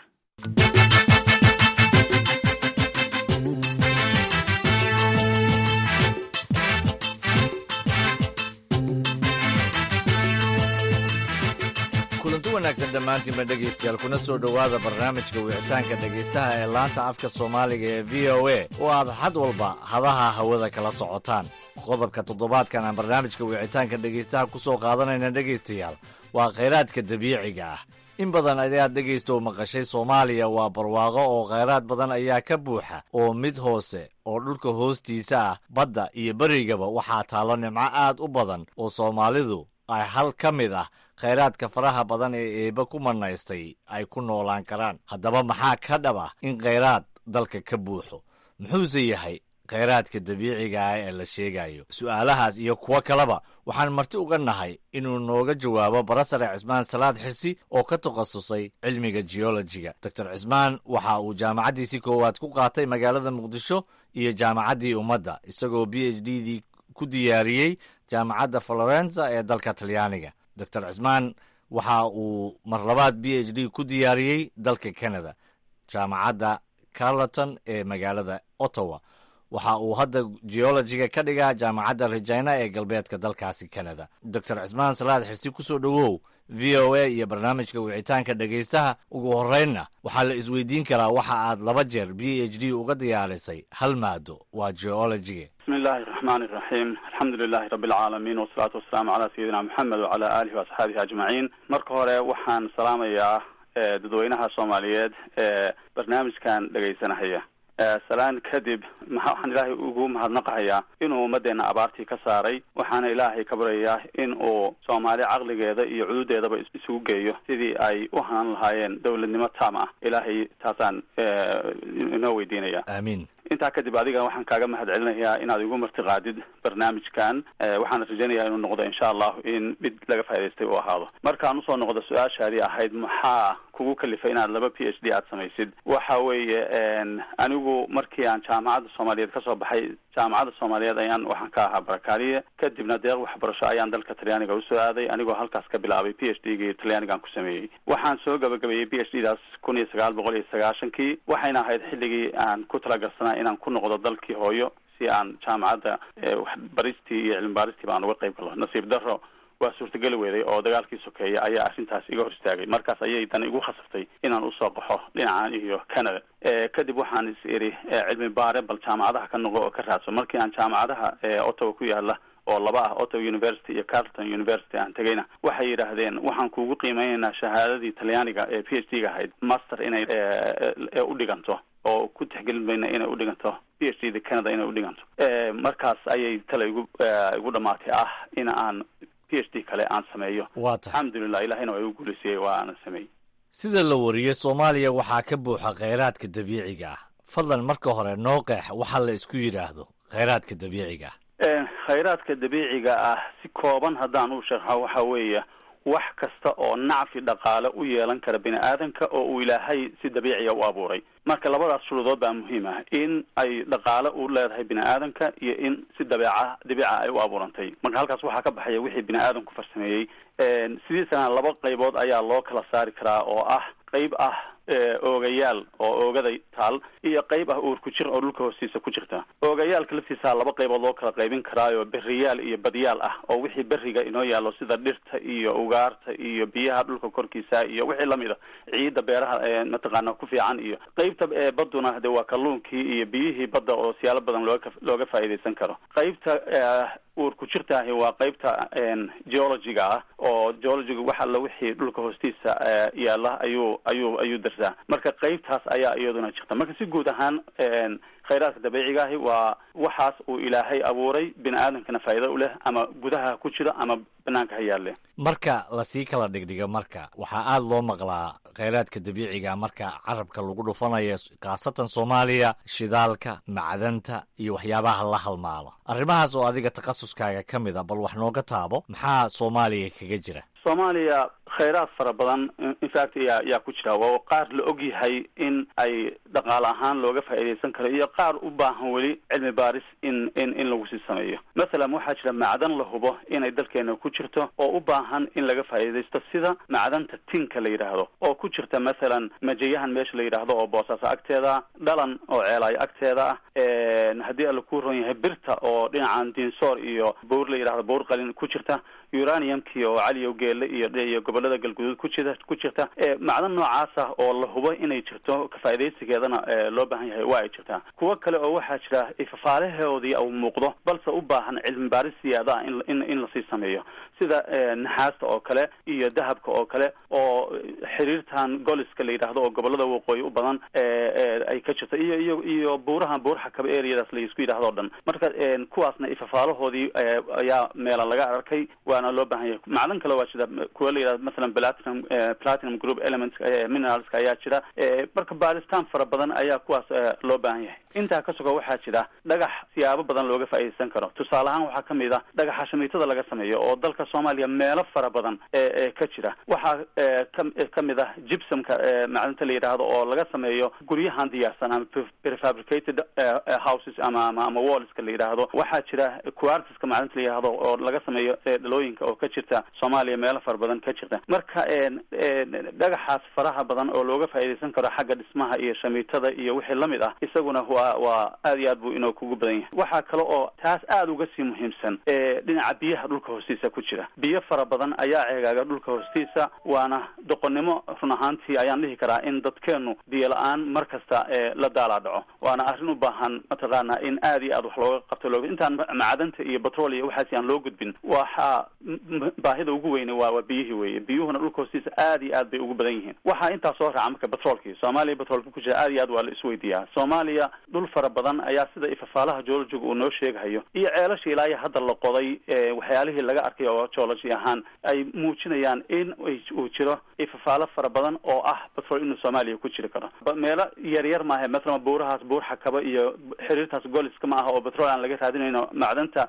kulanti wanaagsan dhammaantiinba dhegaystayaal kuna soo dhowaada barnaamijka wicitaanka dhegaystaha ee laanta afka soomaaliga ee v o a oo aad xad walba hadaha hawada kala socotaan qodobka toddobaadkan aan barnaamijka wicitaanka dhegaystaha ku soo qaadanayna dhegaystayaal waa khayraadka dabiiciga ah in badan ayaad dhegaysto maqashay soomaaliya waa barwaaqo oo khayraad badan ayaa ka buuxa oo mid hoose oo dhulka hoostiisa ah badda iyo berigaba waxaa taallo nimco aad u badan oo soomaalidu ay hal ka mid ah khayraadka faraha badan ee eebba ku manaystay ay ku noolaan karaan haddaba maxaa ka dhab ah in khayraad dalka ka buuxo muxuuse yahay khayraadka dabiiciga ah ee la sheegayo su'aalahaas iyo kuwo kaleba waxaan marti uga nahay inuu nooga jawaabo barasare cismaan salaad xirsi oo ka takhasusay cilmiga geolojiga doctor cismaan waxa uu jaamacaddiisii koowaad ku qaatay magaalada muqdisho iyo jaamacaddii ummadda isagoo b h d dii ku diyaariyey jaamacadda florenza ee dalka talyaaniga doctor cismaan waxa uu mar labaad b h d ku diyaariyey dalka canada jaamacadda carleton ee magaalada ottawa waxa uu hadda geologiga ka dhigaa jaamacadda regina ee galbeedka dalkaasi canada doctor cismaan salaad xirsi ku soo dhowow v o a iyo barnaamijka wicitaanka dhegaystaha ugu horreynna waxaa la isweydiin karaa waxa aad laba jeer b h d uga diyaarisay hal maado waa geologiga bismi illaahi raxmaani iraxiim alxamdu lilahi rabbi alcaalamiin wasalaatu wasalaamu calaa sayidina moxamed wacala aalihi waasxaabihi ajmaciin marka hore waxaan salaamayaa dadweynaha soomaaliyeed ee barnaamijkan dhegaysanahaya salaan kadib maxa waxaan ilaahay ugu mahadnaqahayaa inuu ummaddeena abaartii ka saaray waxaana ilaahay ka baryayaa in uu soomaali caqligeeda iyo cududeedaba isugu geeyo sidii ay u hanan lahaayeen dowladnimo taam ah ilaahay taasaan inoo weydiinaya aamiin intaa kadib adiga waxaan kaaga mahad celinayaa inaad igu martiqaadid barnaamijkan waxaana rajaynayaa inuu noqdo insha allahu in mid laga faa'idaystay uu ahaado markaan usoo noqdo su-aashaadii ahayd maxaa kugu kalifay inaad laba p h d aad samaysid waxa weeye anigu markii aan jaamacadda soomaaliyeed kasoo baxay jaamacadda soomaaliyeed ayaan waxaan ka ahaa barakaaliye kadibna deeq waxbarasho ayaan dalka talyaaniga usoo aaday anigoo halkaas ka bilaabay p h d gii talyaanigaan ku sameeyey waxaan soo gabagabeeyey p h d daas kun iyo sagaal boqol iyo sagaashankii waxayna ahayd xilligii aan ku talagarsanaa inaan ku noqdo dalkii hooyo si aan jaamacadda waxbaristii iyo cilmi baaristii baan uga qayb galo nasiib daro waa suurtageli weeday oo dagaalkii sokeeya ayaa arrintaas iga hor istaagay markaas ayay dan igu khasabtay inaan usoo qaxo dhinacan iyo canada kadib waxaan is iri cilmi baare bal jaamacadaha ka noqo oo ka raadso markii aan jaamacadaha ottawa ku yaala oo laba ah ottawa university iyo carleton university aan tegayna waxay yidhaahdeen waxaan kugu qiimeynaynaa shahaadadii talyaaniga ee p h d ga ahayd master inay u dhiganto oo ku tixgelin mayna inay u dhiganto p h d da canada inay u dhiganto markaas ayay tale igu igu dhamaatay ah in aan p h d kale aan sameeyo waa tahay alxamdulilah ilahina waa igu guuleysiyey waa ana sameeyey sida la wariyey soomaaliya waxaa ka buuxa khayraadka dabiiciga ah fadlan marka hore noo qeex waxa la isku yidhaahdo khayraadka dabiiciga ah khayraadka dabiiciga ah si kooban haddaan u sharxo waxa weeye wax kasta oo nacfi dhaqaale u yeelan kara bini aadanka oo uu ilaahay si dabiiciya u abuuray marka labadaas shuruudood baa muhiim ah in ay dhaqaale u leedahay bini aadanka iyo in si dabeeca dabiica ay u abuurantay marka halkaas waxaa ka baxaya wixii bini aadamku farsameeyey sidiisana laba qaybood ayaa loo kala saari karaa oo ah qayb ah oogayaal oo oogada taal iyo qayb ah uur ku jir oo dhulka hoostiisa ku jirta oogayaalka laftiisa laba qaybood loo kala qaybin karaayo beriyaal iyo badyaal ah oo wixii beriga inoo yaallo sida dhirta iyo ugaarta iyo biyaha dhulka korkiisa iyo wixii lamid a ciidda beeraha mataqaana ku fiican iyo qaybta baduna de waa kalluunkii iyo biyihii badda oo siyaalo badan looga looga faa'iidaysan karo qaybta uur ku jirtaahi waa qaybta geologiga ah oo geologiga wax alla wixii dhulka hoostiisa yaalla ayuu ayuu ayuu darsaa marka qaybtaas ayaa iyaduna jirta marka si guud ahaan khayraadka dabiiciga ahi waa waxaas uu ilaahay abuuray bini aadamkana faa'iido u leh ama gudaha ku jira ama banaanka ha yaalle marka lasii kala dhigdhigo marka waxaa aada loo maqlaa khayraadka dabiiciga marka carabka lagu dhufanayo khaasatan soomaaliya shidaalka macdanta iyo waxyaabaha la halmaalo arrimahaas oo adiga takhasuskaaga ka mid a bal wax nooga taabo maxaa soomaaliya kaga jira soomaaliya khayraad fara badan infact yaa yaa ku jira waa qaar la og yahay in ay dhaqaale ahaan looga faa'iidaysan karo iyo qaar u baahan weli cilmi baaris in in in lagu sii sameeyo masalan waxaa jira macdan la hubo inay dalkeena ku jirto oo u baahan in laga faa'iidaysto sida macdanta tinka la yidhaahdo oo ku jirta masalan majayahan meesha la yidhaahdo oo boosaaso agteeda dhalan oo ceelaayo agteeda ah haddii alla ku ron yahay birta oo dhinacan dinsoor iyo bowr la yidhahdo bowr qalin ku jirta uraniumkii oo caliyow geelle iyo iyo gobolada gobolada galguduud ku jira ku jirta macdan noocaas ah oo la hubo inay jirto kafaa'idaysigeedana loo baahan yahay waa ay jirtaa kuwo kale oo waxaa jira ifafaalahoodii uu muuqdo balse u baahan cilmi baaris siyaada ah in in lasii sameeyo sida naxaasta oo kale iyo dahabka oo kale oo xiriirtan goliska la yidhaahdo oo gobolada waqooyi u badan ay ka jirto iyo iyo iyo buurahan buuraha kaba areadaas la isku yidhahdo o dhan marka kuwaasna ifafaalahoodii ayaa meela laga arkay waana loo baahan yahay macdan kale waa jira kuwa la yidhahdo masalan platinum platinum group elements mineralska ayaa jira marka baaritaan fara badan ayaa kuwaas loo baahan yahay intaa ka suga waxaa jira dhagax siyaabo badan looga faa'iidaysan karo tusaale ahaan waxaa kamid ah dhagaxa shamiitada laga sameeyo oo dalka soomaaliya meelo fara badan ee ka jira waxaa kamid ah gibsomka macdanta la yidhaahdo oo laga sameeyo guryahan diyaarsan ama prefabricated houses ama ama ama wallska la yidhaahdo waxaa jira quartiska macdanta la yidhaahdo oo laga sameeyo dhalooyinka oo ka jirta soomaaliya meelo fara badan ka jirta marka dhagaxaas faraha badan oo looga faa'iidaysan karo xagga dhismaha iyo shamiitada iyo wixii lamid ah isaguna waa waa aad iyo aad buu inoo kugu badan yahay waxaa kale oo taas aada uga sii muhiimsan dhinaca biyaha dhulka hoostiisa ku jira biyo fara badan ayaa ceegaaga dhulka hoostiisa waana doqonnimo run ahaantii ayaan dhihi karaa in dadkeenu biyo la-aan mar kasta la daalaa dhaco waana arrin u baahan mataqaana in aad iyo aad wax looga qabto loo intaan macdanta iyo batrol iyo waxaasi aan loo gudbin waxaa baahida ugu weyne waa waa biyihii weeye biyuhuna dhulka hoostiisa aad iyo aad bay ugu badan yihiin waxaa intaa soo raaca marka batroolkii soomaaliya batroolka ku jira aad iyo aad waa la isweydiiyaa soomaaliya dhul fara badan ayaa sida ifafaalaha geologiga uu noo sheegahayo iyo ceelashii ilaa iyo hadda la qoday waxyaalihii laga arkay oo geology ahaan ay muujinayaan in uu jiro ifafaalo fara badan oo ah batrol inuu soomaaliya ku jiri karo meelo yar yar maaha mathalan buurahaas buur xakaba iyo xiriirtaas goliska ma aha oo batrol aan laga raadinayno macdanta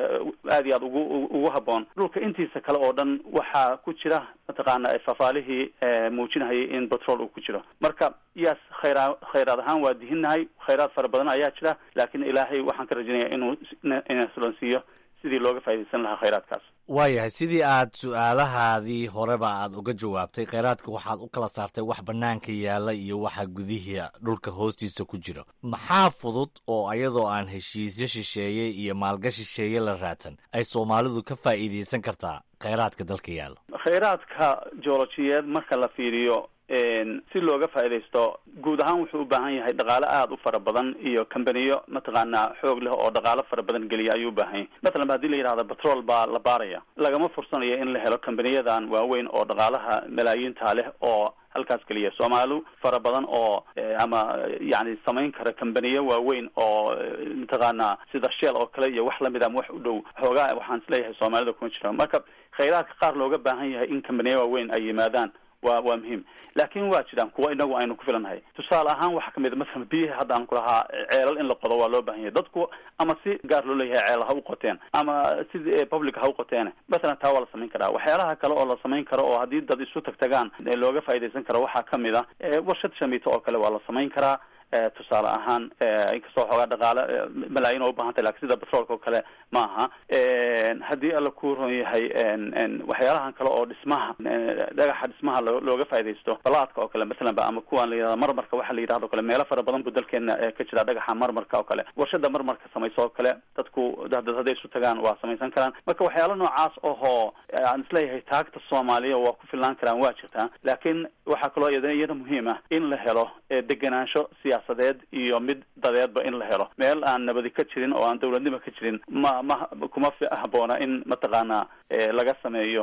aad iyo aad ugu ugu haboon dhulka intiisa kale oo dhan waxaa ku jira mataqaana ifafaalihii muujinahayay in batrol uu ku jiro marka yaas khayraa khayraad ahaan waa dihinnahay khayraad fara badan ayaa jira laakiin ilaahay waxaan ka rajinaya inuu inasulansiiyo sidii looga faaidaysan lahaa khayraadkaas waayahay sidii aad su-aalahaadii horeba aad uga jawaabtay kheyraadka waxaad u kala saartay wax bannaanka yaalla iyo waxa gudihii dhulka hoostiisa ku jiro maxaa fudud oo ayadoo aan heshiisyo shisheeye iyo maalgashi shisheeye la raadsan ay soomaalidu ka faa'iidaysan kartaa kheyraadka dalka yaalla kheyraadka joolojiyeed marka la fiiriyo si looga faaidaysto guud ahaan wuxuu u baahan yahay dhaqaale aada u fara badan iyo kambaniyo mataqaanaa xoog leh oo dhaqaalo fara badan geliya ayuu u baahan yahay mathalan ba hadii la yidhahdo batrol baa la baaraya lagama fursanayo in la helo kambaniyadan waaweyn oo dhaqaalaha malaayiinta leh oo halkaas keliya soomaali fara badan oo ama yani samayn kara kambaniyo waaweyn oo mataqaana sida shell oo kale iyo wax lamid ama wax u dhow xoogaa waxaan isleeyahay soomaalida kuma jira marka kheyraadka qaar looga baahan yahay in kambaniyo waaweyn ay yimaadaan wa waa muhiim laakin waa jiraan kuwa inagu aynu ku filannahay tusaale ahaan waxaa kamid a masalan biyihi hadda aan ku lahaa ceelal in la qodo waa loo baahan yahay dadku ama si gaar loo leeyahay ceelal ha u qoteen ama si public ha u qoteen masalan taa waa la samayn karaa waxyaalaha kale oo la samayn karo oo haddii dad isu tag tagaan looga faaidaysan karo waxaa kamid a warshad shamiito oo kale waa la samayn karaa tusaale ahaan inkastoo xoogaa dhaqaale malaayin oo ubahantay lakin sida batroolka oo kale ma aha haddii alla ku ron yahay waxyaalahan kale oo dhismaha dhagaxa dhismaha looga faaidaysto balaadka oo kale masalan ba ama kuwan la yihahdo marmarka waxa la yidhahdo kale meelo fara badan bu dalkeena ka jira dhagaxa marmarka oo kale warshada marmarka samayso oo kale dadku dad hadday isu tagaan waa samaysan karaan marka waxyaala noocaas ohoo aan isleeyahay taagta soomaaliya waa ku filnaan karaan waa jirtaa laakiin waxaa kaloo iyada muhiim ah in la helo degenaansho siyaasadeed iyo mid dadeedba in la helo meel aan nabadi ka jirin oo aan dawladnimo ka jirin ma ma kuma haboona in mataqaana laga sameeyo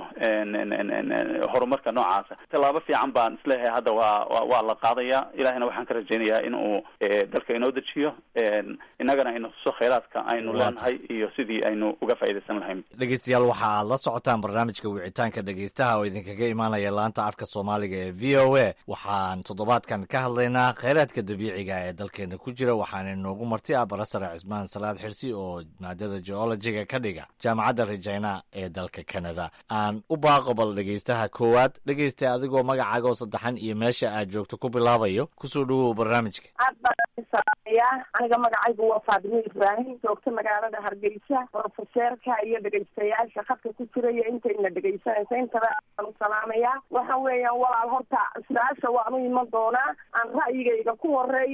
horumarka noocaasa tallaabo fiican baan isleeyahay hadda waa waa la qaadaya ilahina waxaan ka rajaynayaa in uu dalka inoo dejiyo innagana ina tuso kheyraadka aynu leenahay iyo sidii aynu uga faaidaysan lahayn dhegeystayaal waxa aad la socotaan barnaamijka wicitaanka dhegeystaha oo idinkaga imaanaya laanta afka soomaaliga ee v o a waxaan toddobaadkan ka hadlaynaa kheyraadka dabiiciga ee dalkeena ku jira waxaana inoogu marti ah barasare cismaan salaad xirsi oo maadada geologiga ka dhiga jaamacadda regina ee dalka canada aan u baaqo bal dhegeystaha koowaad dhegeysta adigoo magacaaga oo saddexan iyo meesha aad joogto ku bilaabayo kusoo dhawow barnaamijka aad baan aniga magacaygu waa faadimo ibraahim joogta magaalada hargeysa brofeseerka iyo dhegeystayaasha khadka ku jira iyo intayna dhegeysanaysa intaba aan u salaamayaa waxa weeyaan walaal horta su-aasha waan u iman doonaa aan ra'yigayga ku horeeyo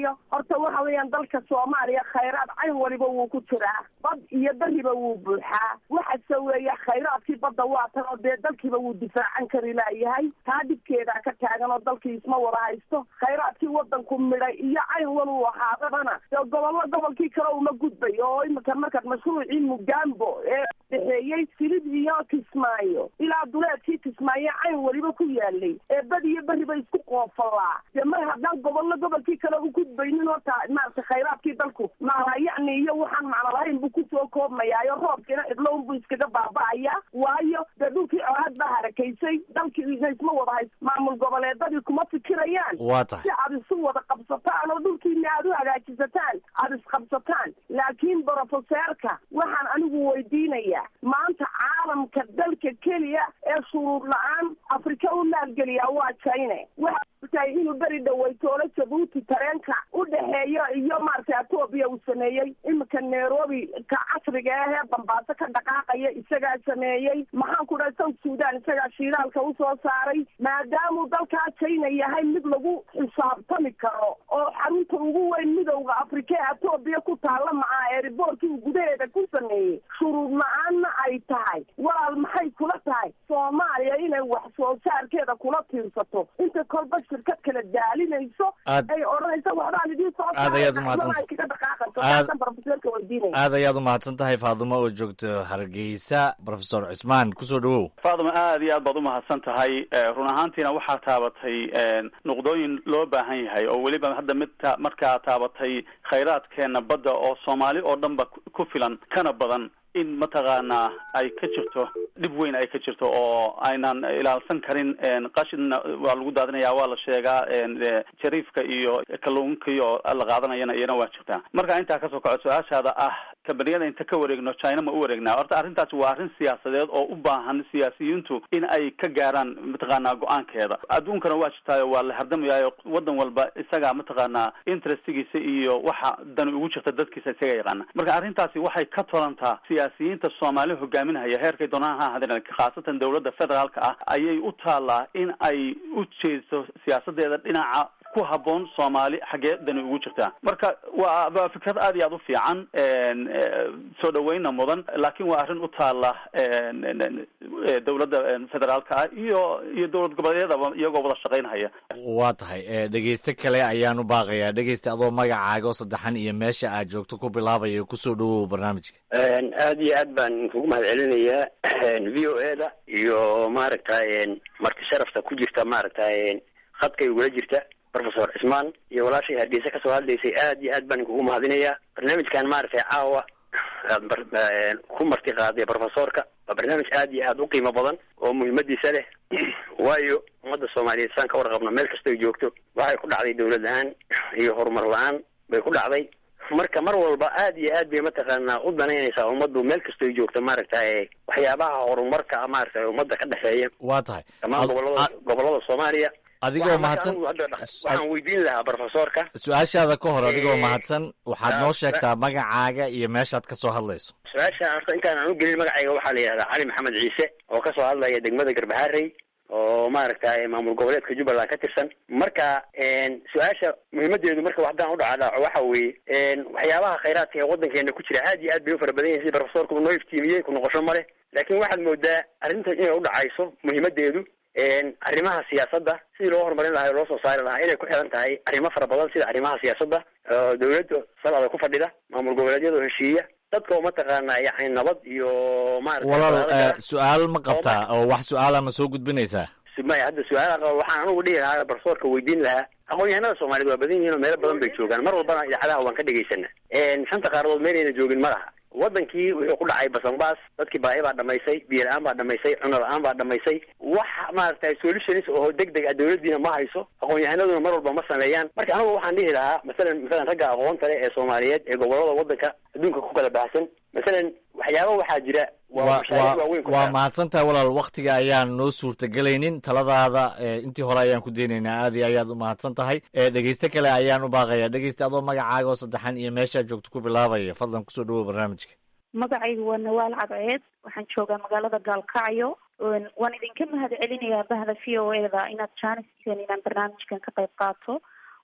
waayo horta waxa weeyaan dalka soomaaliya khayraad cayn waliba wuu ku jiraa bad iyo beriba wuu buuxaa waxase weeye khayraadkii badda waa tan oo dee dalkiiba wuu difaacan kari laayahay taa dhibkeedaa ka taagan oo dalkii isma wada haysto khayraadkii wadanku midhay iyo cayn waluu ahaadabana dee gobollo gobolkii kale uma gudbay oo imika markaad mashruucii mugambo ee dhexeeyey silid iyo kismaayo ilaa duleedkii kismaayo cayn weliba ku yaalay ee bad iyo beriba isku qoofalaa dee mar haddaan gobollo gobolkii kale u gudbaynin horta maarata khayraadkii dalku maala yacni iyo waxaan macno lahayn buu kusoo koobmayaayo roobkiina cidlown buu iskaga baaba'aya waayo dee dhulkii colaad baa harakaysay dalkiina isma wada hays maamul goboleedadii kuma fikirayaan waa tahay si aad isu wada qabsataan oo dhulkiina aad u hagaajisataan aada isqabsataan laakiin brofeseerka waxaan anigu weydiinayaa maanta caalamka dalka keliya ee shuruud la-aan afrika u maalgeliyaa waa china waxa tahay inuu beri dhaweytoolo jabuuti tareenka u dhexeeyo iyo maaragtay etoobiya uu sameeyey iminka nairobi ka casriga ah ee bambaaso ka dhaqaaqaya isagaa sameeyey maxaan ku dhahay south sudan isagaa shiidaalka usoo saaray maadaamuu dalkaa china yahay mid lagu xisaabtami karo oo xarunta ugu weyn midowda afrika ee etoobiya ku taalla macaa ee riboorkii uu gudaheeda ku sameeyey shuruud la-aanna ay tahay walaal maxay kula tahay soomaaliya inay wax soo saarkeeda kula tiirsato inta kolba shirkad kala daalinayso Aad- ay odhanaysa waxbaan idiin soo Aad ayaad u mahadsan- kaga dhaqaaqayso Aad- taasan profeseerka weydiinaya aad ayaad u mahadsan tahay faadumo oo joogto hargeysa profesor cusmaan kusoo dhawow faaduma aad iyo aad baad umahadsan tahay Eh, run ahaantiina waxaa taabatay eh, nuqdooyin loo baahan yahay oo weliba hadda mid ta- markaa taabatay khayraadkeena badda oo soomaali oo dhanba ku- ku filan kana badan in mataqaanaa ay ka jirto dhib weyn ay ka jirto oo aynan ilaalsan karin en, qashinna waa lagu daadinaya waa la sheegaa en, eh, jariifka iyo kalluunka iyo la qaadanayana iyana waa jirtaa marka intaa kasoo kaco su-aashaada ah kambaniyada inta ka wareegno china ma u wareegnaa horta arrintaasi waa arrin siyaasadeed oo u baahan siyaasiyiintu in ay ka gaaraan mataqaanaa go-aankeeda adduunkana waa jirtaayo waa la hardamayayo wadan walba isagaa mataqaanaa interestigiisa iyo waxa dani ugu jirta dadkiisa isaga yaqaana marka arrintaasi waxay ka tolantaa siyaasiyiinta soomaali hogaaminaya heerkay doonaan ha ahaadeen khaasatan dowladda federaalka ah ayay u taalaa in ay u jeesto siyaasadeeda dhinaca ku haboon soomaali xaggee dani ugu jirtaa marka waa waa fikrad aad iyo aad u fiican en, eh, soo dhaweyna mudan laakiin waa arrin u taala en, en, en, eh, dowladda en, federaalka ah iyo iyo dowlad goboleedyadaba iyagoo wada shaqaynhaya waa tahay eh, dhegeyste kale ayaan u baaqayaa dhegeyste adoo magacaaga oo saddexan iyo meesha aad joogto ku bilaabaya kusoo dhawow barnaamijka aad iyo aad baan kugu mahad celinayaa v o e da iyo maaragtay marti sharafta ku jirta maaragtay khadkay ugula jirta professor cismaan iyo walaashay hargeysa kasoo hadlaysay aad iyo aad baan kugu mahadinayaa barnaamijkan maaragtay caawa aad bar- ku marti qaaday professorka waa barnaamij aad iyo aad u qiimo badan oo muhiimadiisa leh waayo ummadda soomaaliyeed saan ka warqabno meel kastoy joogto waxay ku dhacday dowlad la-aan iyo horumar la-aan bay ku dhacday marka mar walba aad iyo aad bay mataqaanaa u danaynaysaa ummaddu meel kastoy joogto maaragtay waxyaabaha horumarka maaragtay ummadda ka dhexeeya waa tahay dhammaan gobolada gobolada soomaaliya adigoo Waxaan marka mahadsan anigu hadda dha- waxaan weydiin lahaa professorka su-aashaada ka hor adigoo Eh, mahadsan waxaad ah, noo sa- sheegtaa magacaaga iyo meeshaad ka soo hadlayso su-aasha horta intaan aan u gelin magacayga waxaa la yidhahdaa cali maxamed ciise oo kasoo hadlaya degmada garbaharey oo maaragtay maamul goboleedka jubbaland ka tirsan marka su-aasha muhiimadeedu marka haddaan u dhacdhaco waxa weeye waxyaabaha khayraadka ee waddankeena ku jira aad iyo aad bay u fara badan yihin sida professorku noo iftiimiyey ku noqosho ma leh laakiin waxaad moodaa arrinta inay u dhacayso muhiimadeedu arrimaha siyaasadda sidii loo horumarin lahaa oo loo soo saari lahaa inay ku xiran tahay arrimo fara badan sida arrimaha siyaasadda oo dawladda salada ku fadhida maamul goboleedyada oo heshiiya dadka oo mataqaana yani nabad iyo maaragtay walaal wadaadada- eh, su-aal ma qabtaa oo wax su-aala ma soo gudbinaysaa maya hadda su-aalaha qaba waxaan anugu dhihi lahaa barsoorka weydiin lahaa aqoon-yahanada soomaaliyeed waa badan yihiin oo meelo badan bay joogaan mar walbana idaacadaha waan ka dhegaysana shanta qaaradood meelayna joogin ma laha wadankii wuxuu ku dhacay basanbaas dadkii baahi baa dhamaysay biyo la-aan baa dhamaysay cuno la-aan baa dhamaysay wax maaragtay solutions oo deg deg ah dawladdiina ma hayso aqoon-yahanaduna mar walba ma sameeyaan marka anigu waxaan dhihi lahaa masalan masalan ragga aqoonta leh ee soomaaliyeed ee gobolada wadanka adduunka ku kala baahsan masalan waxyaaba waxaa jira waa waa mashaariic waa waaweyn ku waa xiran. mahadsantahay walaal waktiga ayaan noo suurtagelaynin taladaada eh, intii hore ayaan ku daynaynaa aad iyo ayaad u mahadsan tahay Eh, dhegeyste kale ayaan u baaqaya dhegeyste adoo magacaaga oo saddexan iyo meeshaad joogto ku bilaabaya fadlan kusoo dhawow barnaamijka magacaygu waa nawaal cadceed waxaan joogaa magaalada gaalkacyo Een, waan idinka mahad celinayaa bahda v o e da inaad jaanis siiseen inaan barnaamijkan ka qayb qaato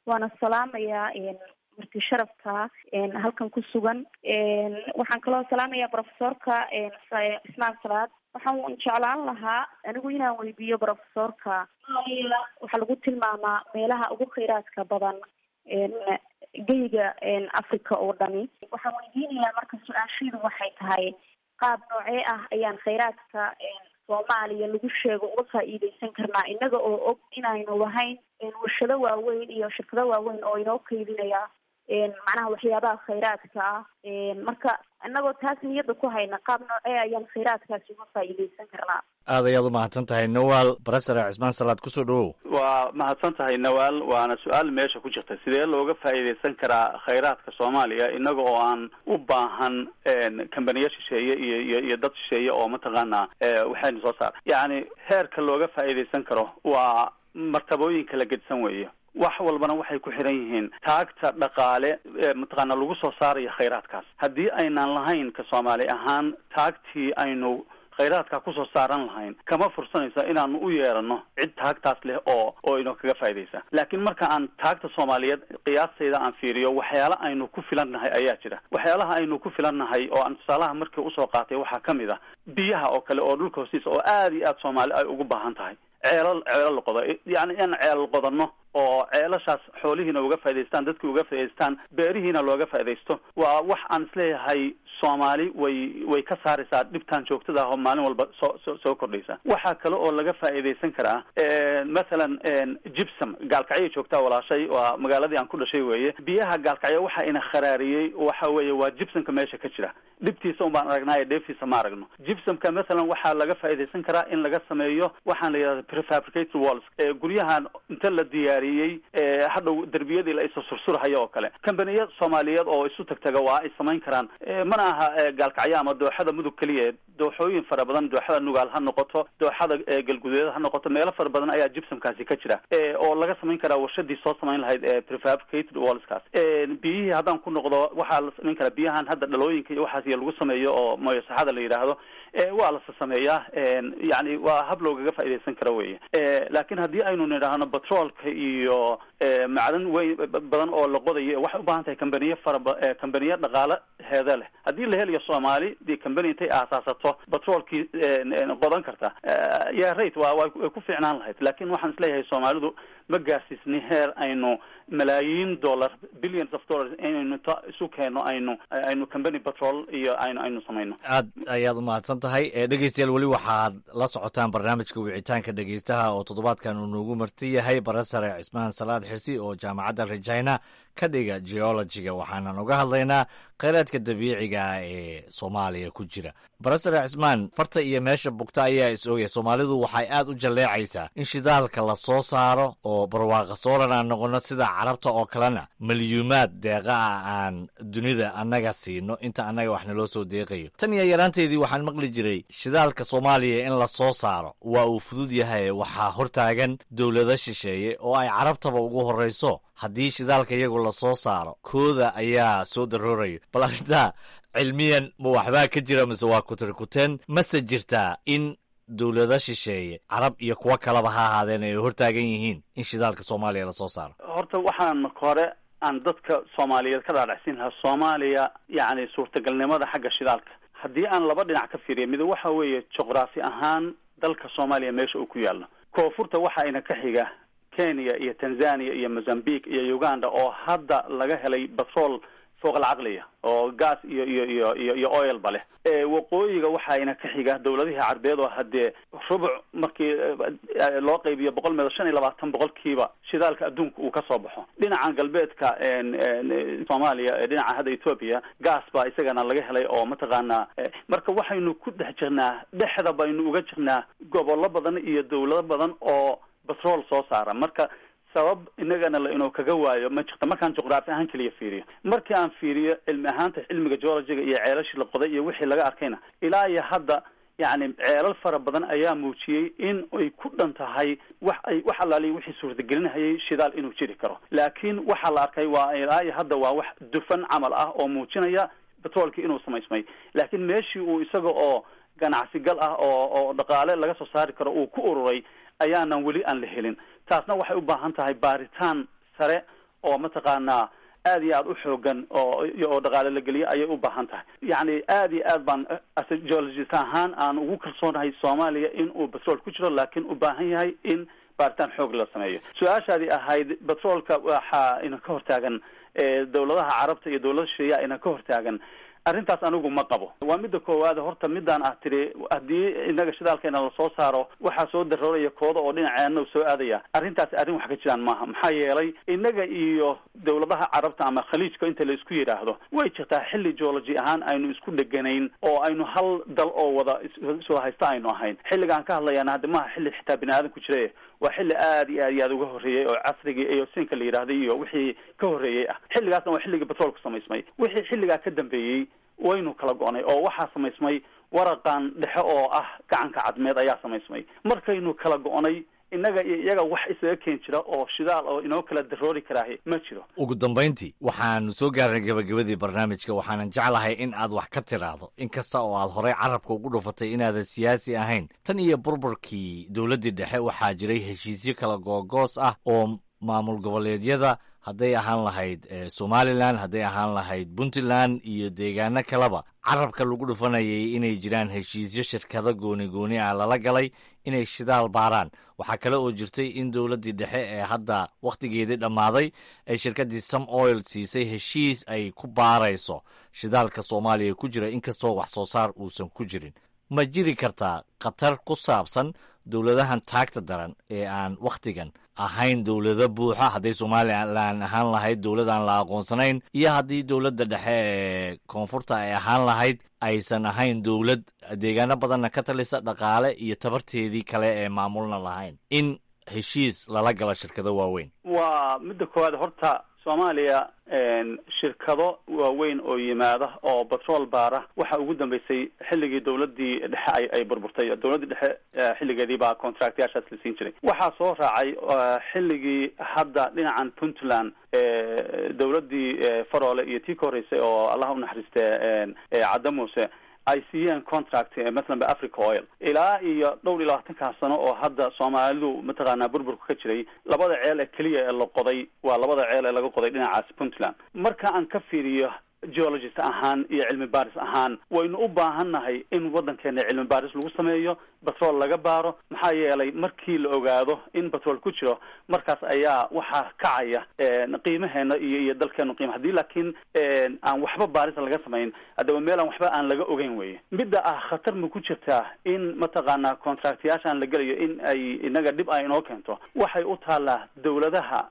waana salaamayaa marti sharafka halkan ku sugan waxaan kaloo salaamayaa profesorka ismaan salaad waxaan jeclaan lahaa anigu inaan weydiiyo profesorka waxaa lagu tilmaamaa meelaha ugu kheyraadka badan geyga africa oo dhani waxaan weydiinayaa marka su-aashiidu waxay tahay qaab noocee ah ayaan kheyraadka soomaaliya lagu sheego uga faa'iideysan karnaa innaga oo og inaynu lahayn warshado waaweyn iyo shirkado waaweyn oo inoo keydinaya macnaha waxyaabaha kheyraadka ah marka innagoo taas niyadda ku hayna qaab noocee ayaan kheyraadkaasi uga faa'iideysan karnaa aad ayaad u mahadsan tahay nawaal barasare cismaan salaad kusoo dhawow waa mahadsan tahay nawaal waana su-aal meesha ku jirta sidee looga faa'iideysan karaa khayraadka soomaaliya inaga oo aan u baahan kambaniya shisheeye iyo iyo iyo dad shisheeye oo mataqaanaa waxaynu soo saar yacni heerka looga faa'iideysan karo waa martabooyinka la gedsan weeye wax walbana waxay ku xiran yihiin taagta dhaqaale mataqaana lagu soo saarayo khayraadkaas haddii aynaan lahayn ka soomaali ahaan taagtii aynu khayraadka kusoo saaran lahayn kama fursanaysa inaanu u yeerano cid taagtaas leh oo oo inoo kaga faa'idaysa laakiin marka aan taagta soomaaliyeed qiyaastayda aan fiiriyo waxyaala aynu ku filan nahay ayaa jira waxyaalaha aynu ku filan nahay oo aan tusaalaha markii usoo qaatay waxaa ka mid ah biyaha oo kale oo dhulka hoostiisa oo aada iyo aada soomaali ay ugu baahan tahay ceelal ceelal la qodo yacni in ceelal qodano oo ceelashaas xoolihiina uga faa'idaystaan dadkii uga faa'idaystaan beerihiina looga faa'iidaysto waa wax aan isleeyahay soomaali way way ka saaraysaa dhibtaan joogtada ah oo maalin walba soo soo soo kordhaysa waxaa kale oo laga faa'iidaysan karaa mathalan gibsom gaalkacyay joogtaa walaashay waa magaaladii aan ku dhashay weeye biyaha gaalkacyo waxa ina kharaariyey waxa weeye waa gibsomka meesha ka jira dhibtiisa un baan aragnaayo dheeftiisa ma aragno gibsomka mathalan waxaa laga faa'iidaysan karaa in laga sameeyo waxaan la yidhahda prefabricated walls guryahan inta la diyaariyey hadhow derbiyadii la isu sursurhayo oo kale kambaniya soomaaliyeed oo isu tagtaga waa ay samayn karaan mana aha gaalkacyo ama dooxada mudug keliya dooxooyin fara badan dooxada nugaal ha noqoto dooxada galguduud ha noqoto meelo fara badan ayaa gibsomkaasi ka jira oo laga samayn karaa warshadii soo samayn lahayd prefabricated wallskaas biyihii haddaan ku noqdo waxaa la samayn karaa biyahan hadda dhalooyinka iyo waxaas iyo lagu sameeyo oo moyo saxada la yidhaahdo waa lasa sameeyaa yani waa hab loogaga faa'iidaysan karo weye laakiin haddii aynu nidhaahno batroolka iyo macdan weyn badan oo la qodayo waxay u baahan tahay kambaniye faraba kambaniye dhaqaale heeda leh haddii la helayo soomaali dee kambani intay aasaasato batroolkii qodan karta yaa rate waa way ku fiicnaan lahayd laakiin waxaan isleeyahay soomaalidu ma gaarsiisni heer aynu malaayiin dollar billions of dollars inaynu ta isu keeno aynu aynu company patrol iyo aynu aynu samayno aad ayaad u mahadsan tahay dhegeystayaal weli waxaad la socotaan barnaamijka wicitaanka dhegeystaha oo toddobaadkan uu noogu marti yahay barasare cismaan salaad xirsi oo jaamacadda regina ka dhiga geologiga waxaanan uga hadlaynaa kheyraadka dabiiciga ah ee soomaaliya ku jira barasare cismaan farta iyo meesha bugta ayaa is ogaya soomaalidu waxay aad u jalleecaysaa in shidaalka la soo saaro oo barwaaqa sooran aan noqono sida carabta oo kalena milyuumaad deeqa ah aan dunida annaga siino inta annaga wax naloo soo deeqayo tan iyo yaraanteedii waxaan maqli jiray shidaalka soomaaliya in la soo saaro waa uu fudud yahay waxaa hortaagan dowlado shisheeye oo ay carabtaba ugu horrayso haddii shidaalka iyagu la soo saaro kooda ayaa soo daroorayo bal arrintaa cilmiyan ma waxbaa ka jira mise waa kutirkuteen mase jirtaa in dowlado shisheeye carab iyo kuwo kaleba ha ahaadeen ay hortaagan yihiin in shidaalka soomaaliya lasoo saaro horta waxaan marka hore aan dadka soomaaliyeed ka dhaadhacsiin lahaa soomaaliya yacni suurtagalnimada xagga shidaalka haddii aan laba dhinac ka fiiriya mid waxa weeye juqraafi ahaan dalka soomaaliya meesha uu ku yaallo koonfurta waxa ina ka xiga kenya iyo tanzania iyo mozambique iyo uganda oo hadda laga helay batrol fooq alcaqliya oo gas iyo iyo iyo iyo iyo oilba leh waqooyiga waxaayna ka xiga dowladihii carbeed oo haddee rubuc markii loo qaybiyo boqol meedo shan iyo labaatan boqolkiiba shidaalka adduunka uu ka soo baxo dhinacan galbeedka soomaaliya dhinaca hadda ethoopia gas baa isagana laga helay oo mataqaanaa marka waxaynu ku dhex jirnaa dhexda baynu uga jirnaa gobollo badan iyo dowlado badan oo batrol soo saara marka sabab inagana la inuu kaga waayo ma jirta markaan juqraafi ahaan keliya fiiriyo markii aan fiiriyo cilmi ahaanta cilmiga geologiga iyo ceelashii la qoday iyo wixii laga arkayna ilaa iyo hadda yacni ceelal fara badan ayaa muujiyey in ay ku dhan tahay wax ay wax allaaliya wixii suurtagelinahayay shidaal inuu jiri karo laakiin waxaa la arkay waa ilaa iyo hadda waa wax dufan camal ah oo muujinaya batroolkii inuu samaysmay laakiin meeshii uu isaga oo ganacsigal ah oo oo dhaqaale laga soo saari karo uu ku ururay ayaanan weli aan la helin taasna waxay u baahan tahay baaritaan sare oo mataqaanaa aad iyo aad u xoogan oo oo dhaqaale la geliya ayay u baahan tahay yacni aad iyo aad baan as geologist ahaan aan ugu kalsoonahay soomaaliya in uu petrol ku jiro laakiin u baahan yahay in baaritaan xoog la sameeyo su-aashaadii ahayd petrolka waxaa ina ka hortaagan dawladaha carabta iyo dawlada shisheeyaa ina ka hortaagan arrintaas anigu ma qabo waa midda koowaad horta midaan ah tiri haddii inaga shidaalkeena lasoo saaro waxaa soo darooraya kooda oo dhinaceena soo aadaya arrintaasi arrin wax ka jiraan maaha maxaa yeelay inaga iyo dawladaha carabta ama khaliijka inta la isku yidhaahdo way jirtaa xilli geology ahaan aynu isku dheganayn oo aynu hal dal oo wada soo haysta aynu ahayn xilligaan ka hadlayana hadda maaha xilli xitaa bini aadan ku jira waa xilli aad iyo aad iyo aad uga horreeyey oo casrigii iyo sinka la yidhaahday iyo wixii ka horreeyey ah xilligaasna waa xilligii petroolka samaysmay wixii xilligaa ka dambeeyey waynu kala go-nay oo waxaa samaysmay waraqan dhexe oo ah gacanka cadmeed ayaa samaysmay markaynu kala go-nay innaga iyo iyaga wax isaga keen jira oo shidaal oo inoo kala daroori karaahi ma jiro ugu dambayntii waxaanu soo gaarnay gabagabadii barnaamijka waxaanan jeclahay in aad wax ka tiraahdo in kasta oo aad horey carabka ugu dhufatay inaadan siyaasi ahayn tan iyo burburkii dowladdii dhexe waxaa jiray heshiisyo kala googoos ah oo maamul goboleedyada hadday ahaan lahayd somalilan hadday ahaan lahayd puntland iyo deegaano kaleba carabka lagu dhufanayay inay jiraan heshiisyo shirkado gooni gooni ah lala galay inay shidaal baaraan waxaa kale oo jirtay in dowladdii dhexe ee hadda wakhtigeedii dhammaaday ay shirkaddii some oil siisay heshiis ay ku baarayso shidaalka soomaaliya ku jira inkastoo wax soo saar uusan ku jirin ma jiri kartaa khatar ku saabsan dowladahan taagta daran ee aan wakhtigan ahayn dowlado buuxa hadday somalilan ahaan lahayd dowladaan la aqoonsanayn iyo haddii dowladda dhexe ee koonfurta ay ahaan lahayd aysan ahayn dowlad deegaano badanna ka talisa dhaqaale iyo tabarteedii kale ee maamulna lahayn in heshiis lala galo shirkado waaweyn waa midda koowaad horta soomaaliya shirkado waaweyn oo yimaada oo batrool baara waxa ugu dambeysay xilligii dowladii dhexe ay ay burburtay dowladdii dhexe xilligeedii baa contractyaashaas la siin jiray waxaa soo raacay xilligii hadda dhinacan puntland dowladdii faroole iyo tii ka horreysay oo allah unaxariiste cadda muuse ay siiyeen contract mathalan ba africa oil ilaa iyo dhowr iyo labaatankaa sano oo hadda soomaalidu mataqaanaa burburka ka jiray labada ceel ee keliya ee la qoday waa labada ceel ee laga qoday dhinacaas puntland marka aan ka fiiriyo geologist ahaan iyo cilmi baaris ahaan waynu u baahannahay in waddankeena cilmi baaris lagu sameeyo batrool laga baaro maxaa yeelay markii la ogaado in batrool ku jiro markaas ayaa waxaa kacaya qiimaheena iyo iyo dalkeenu qiima haddii laakiin aan waxba baaris laga samayn haddaba meel aan waxba aan laga ogeyn weye midda ah khatar ma ku jirtaa in mataqaanaa contractyaashaan la gelayo in ay inaga dhib ay inoo keento waxay u taallaa dowladaha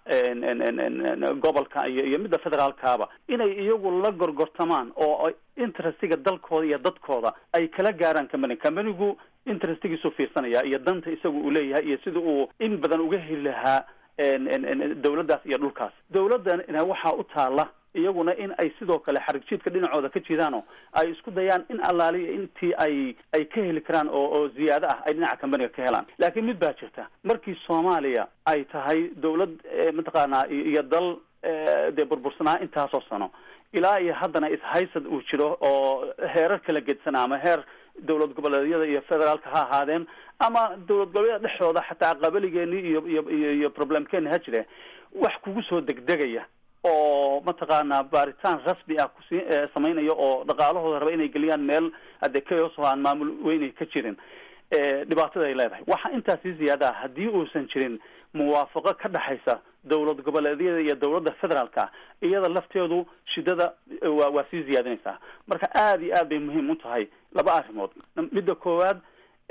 gobolka iyo iyo midda federaalkaaba inay iyagu la gorgortamaan oo interestiga dalkooda iyo dadkooda ay kala gaaraan company companigu interestigiisu fiirsanaya iyo danta isagu uu leeyahay iyo sida uu in badan uga heli lahaa dowladdaas iyo dhulkaas dowladdana waxaa u taala iyaguna in ay sidoo kale xarig jiidka dhinacooda ka jidaano ay isku dayaan in allaaliya intii ay ay ka heli karaan oo oo ziyaado ah ay dhinaca companiga ka helaan laakiin mid baa jirta markii soomaaliya ay tahay dowlad mataqaanaa iyo dal dee burbursanaa intaasoo sano ilaa iyo haddana ishaysad uu jiro oo heerar kala gedsanaa ama heer dowlad goboleedyada iyo federaalka ha ahaadeen ama dowlad goboleedyada dhexdooda xataa qabaligeenii iyo iyo iyo iyo problemkeeni ha jire wax kugu soo degdegaya oo mataqaanaa baaritaan rasmi ah kusi samaynaya oo dhaqaalahooda raba inay geliyaan meel hadee kaos oo aan maamul weynay ka jirin dhibaatada ay leedahay waxa intaa sii ziyaada ah haddii uusan jirin muwaafaqo ka dhexaysa dowlad goboleedyada iyo dowladda federaalka iyada lafteedu shidada waa waa sii ziyaadinaysaa marka aada iyo aad bay muhiim u tahay laba arrimood midda koowaad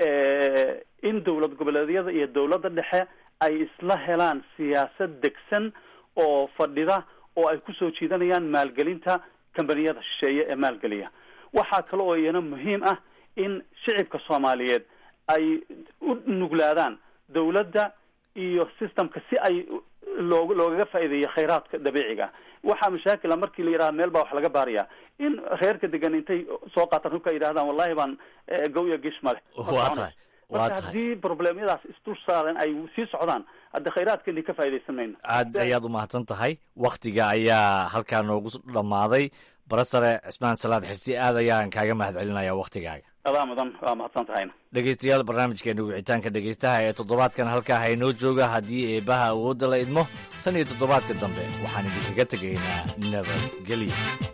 in dowlad goboleedyada iyo dowladda dhexe ay isla helaan siyaasad degsan oo fadhida oo ay kusoo jiidanayaan maalgelinta kambaniyada shisheeye ee maalgeliya waxaa kale oo iyana muhiim ah in shicibka soomaaliyeed ay u nuglaadaan dowladda iyo systemka si ay loog loogaga faa'iideeyo khayraadka dabiiciga waxaa mashaakila markii la yidhaha meel baa wax laga baaraya in reerka degan intay soo qaataan hubka yidhahdaan wallahi baan gawya gish male waa tahay waa marka tahay haddii problemyadaas isdul saaran ay sii socdaan hadda khayraadkeeni ka faa'iidaysan mayno aad ayaad u mahadsan tahay wakhtiga ayaa halkaa noogu dhammaaday barasare cismaan salaad xirsi aad ayaan kaaga mahad celinaya wakhtigaaga adaa mudan waa mahadsan tahayna dhegaystayaal barnaamijkeena wicitaanka dhegaystaha ee toddobaadkan halkaa haynoo jooga haddii eebbaha awoodda la idmo tan iyo toddobaadka dambe waxaan idinkaga tegaynaa nabadgelyo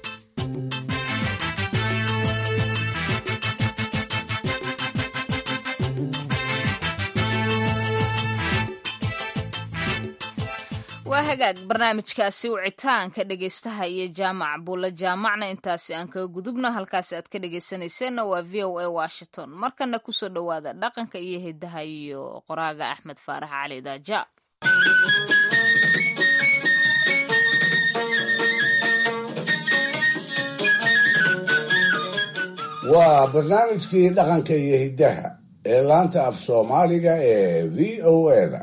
waa hagaag barnaamijkaasi wicitaanka dhegaystaha iyo jaamac buulla jaamacna intaasi aan kaga gudubno halkaasi aad ka dhegaysanayseena waa v o a washington markana kusoo dhowaada dhaqanka iyo hidaha iyo qoraaga axmed faarax cali daaja waa barnaamijkii dhaqanka iyo hiddaha ee laanta af soomaaliga ee v o eda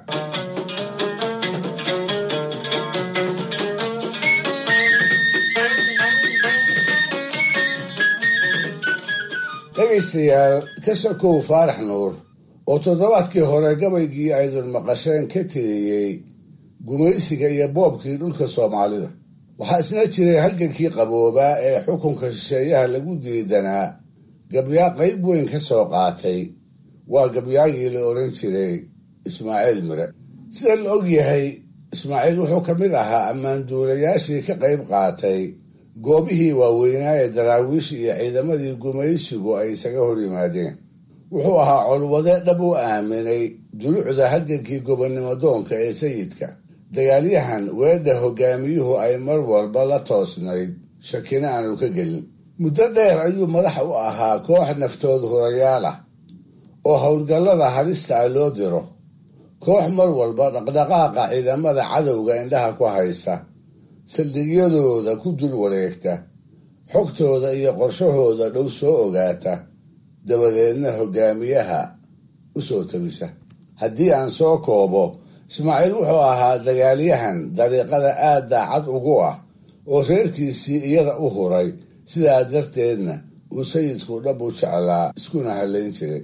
dhegaystayaal ka sokow faarax nuur oo toddobaadkii hore gabaygii aydun maqasheen ka tiriyey gumaysiga iyo boobkii dhulka soomaalida waxaa isna jiray halgankii qaboobaa ee xukunka shisheeyaha lagu diidanaa gabyaa qayb weyn ka soo qaatay waa gabyaagii la odhan jiray ismaaciil mire sida la og yahay ismaaciil wuxuu ka mid ahaa ammaanduulayaashii ka qayb qaatay goobihii waaweynaa ee daraawiish iyo ciidamadii gumaysigu ay isaga hor yimaadeen wuxuu ahaa colwade dhab u aaminay dulucda halgankii gobonnimo doonka ee sayidka dagaalyahan weedha hogaamiyuhu ay mar walba la toosnayd shakina aanu ka gelin muddo dheer ayuu madax u ahaa koox naftood hurayaal ah oo howlgallada halista ah loo diro koox mar walba dhaqdhaqaaqa ciidamada cadowga indhaha ku haysa saldhigyadooda ku dul wareegta xogtooda iyo qorshahooda dhow soo ogaata dabadeedna hogaamiyaha u soo tabisa haddii aan soo koobo ismaaciil wuxuu ahaa dagaalyahan dariiqada aad daacad ugu ah oo reerkiisii iyada u huray sidaa darteedna uu sayidku dhab u jeclaa iskuna hallayn jiray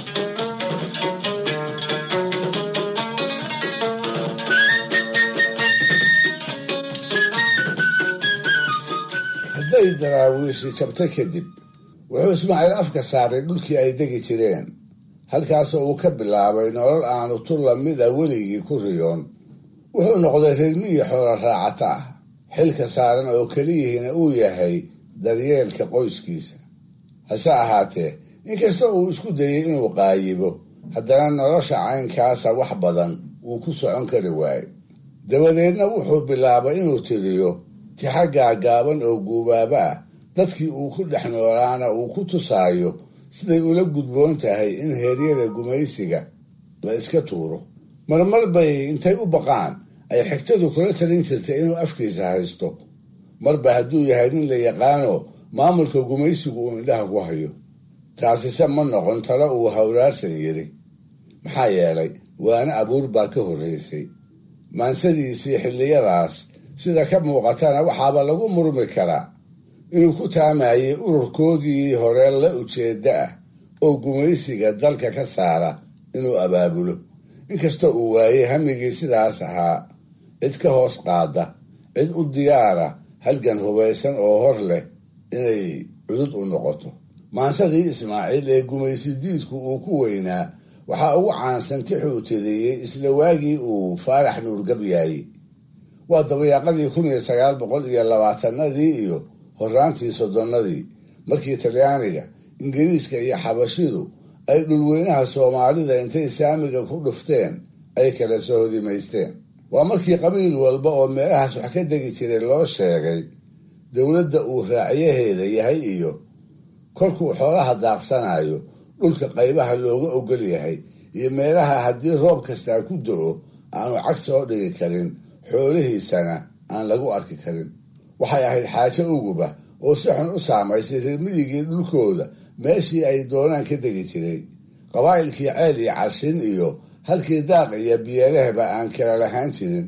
hadday daraawiishi jabta kadib wuxuu ismaaciil afka saaray dhulkii ay degi jireen halkaasoo uu ka bilaabay nolol aanu tu lamid a weligii ku riyoon wuxuu noqday reermiyi xoolo raacata ah xilka saaran oo keliyihiina uu yahay daryeelka qoyskiisa hase ahaatee inkasta uu isku dayay inuu qaayibo haddana nolosha caynkaasa wax badan wuu ku socon kari waaye dabadeedna wuxuu bilaabay inuu tiriyo tixa gaagaaban oo guubaaba ah dadkii uu ku dhex noolaana uu ku tusaayo siday ula gudboon tahay in heeryada gumaysiga la iska tuuro marmar bay intay u baqaan ay xigtadu kula talin jirtay inuu afkiisa haysto marba hadduu yahay nin la yaqaano maamulka gumaysigu uu indhaha ku hayo taasise ma noqon talo uu hawraarsan yiri maxaa yeelay waana abuur baa ka horraysay maansadiisii xilliyadaas sida ka muuqatana waxaaba lagu murmi karaa inuu ku taamayay ururkoodii hore la ujeedda ah oo gumaysiga dalka ka saara inuu abaabulo inkasta uu waayey hamigii sidaas ahaa cid ka hoos qaada cid u diyaara halgan hubaysan oo hor leh inay cudud u noqoto maansadii ismaaciil ee gumaysi diidku uu ku weynaa waxaa ugu caansan tixuu tiriyey isla waagii uu faarax nuurgabyaayey waa dabayaaqadii kun iyo sagaal boqol iyo labaatanadii iyo horraantii soddonnadii markii talyaaniga ingiriiska iyo xabashidu ay dhulweynaha soomaalida intay saamiga ku dhufteen ay kala soo hodimaysteen waa markii qabiil walba oo meelahaas wax ka degi jiray loo sheegay dowladda uu raacyaheeda yahay iyo kolkuu xoolaha daaqsanayo dhulka qaybaha looga ogol yahay iyo meelaha haddii roob kastaa ku do-o aanu cag soo dhigi karin xoolihiisana aan lagu arki karin waxay ahayd xaajo uguba oo si xun u saamaysay reermiyigii dhulkooda meeshii ay doonaan ka degi jiray qabaa'ilkii ceel iyo cashin iyo halkii daaq iyo biyeelehba aan kala lahaan jirin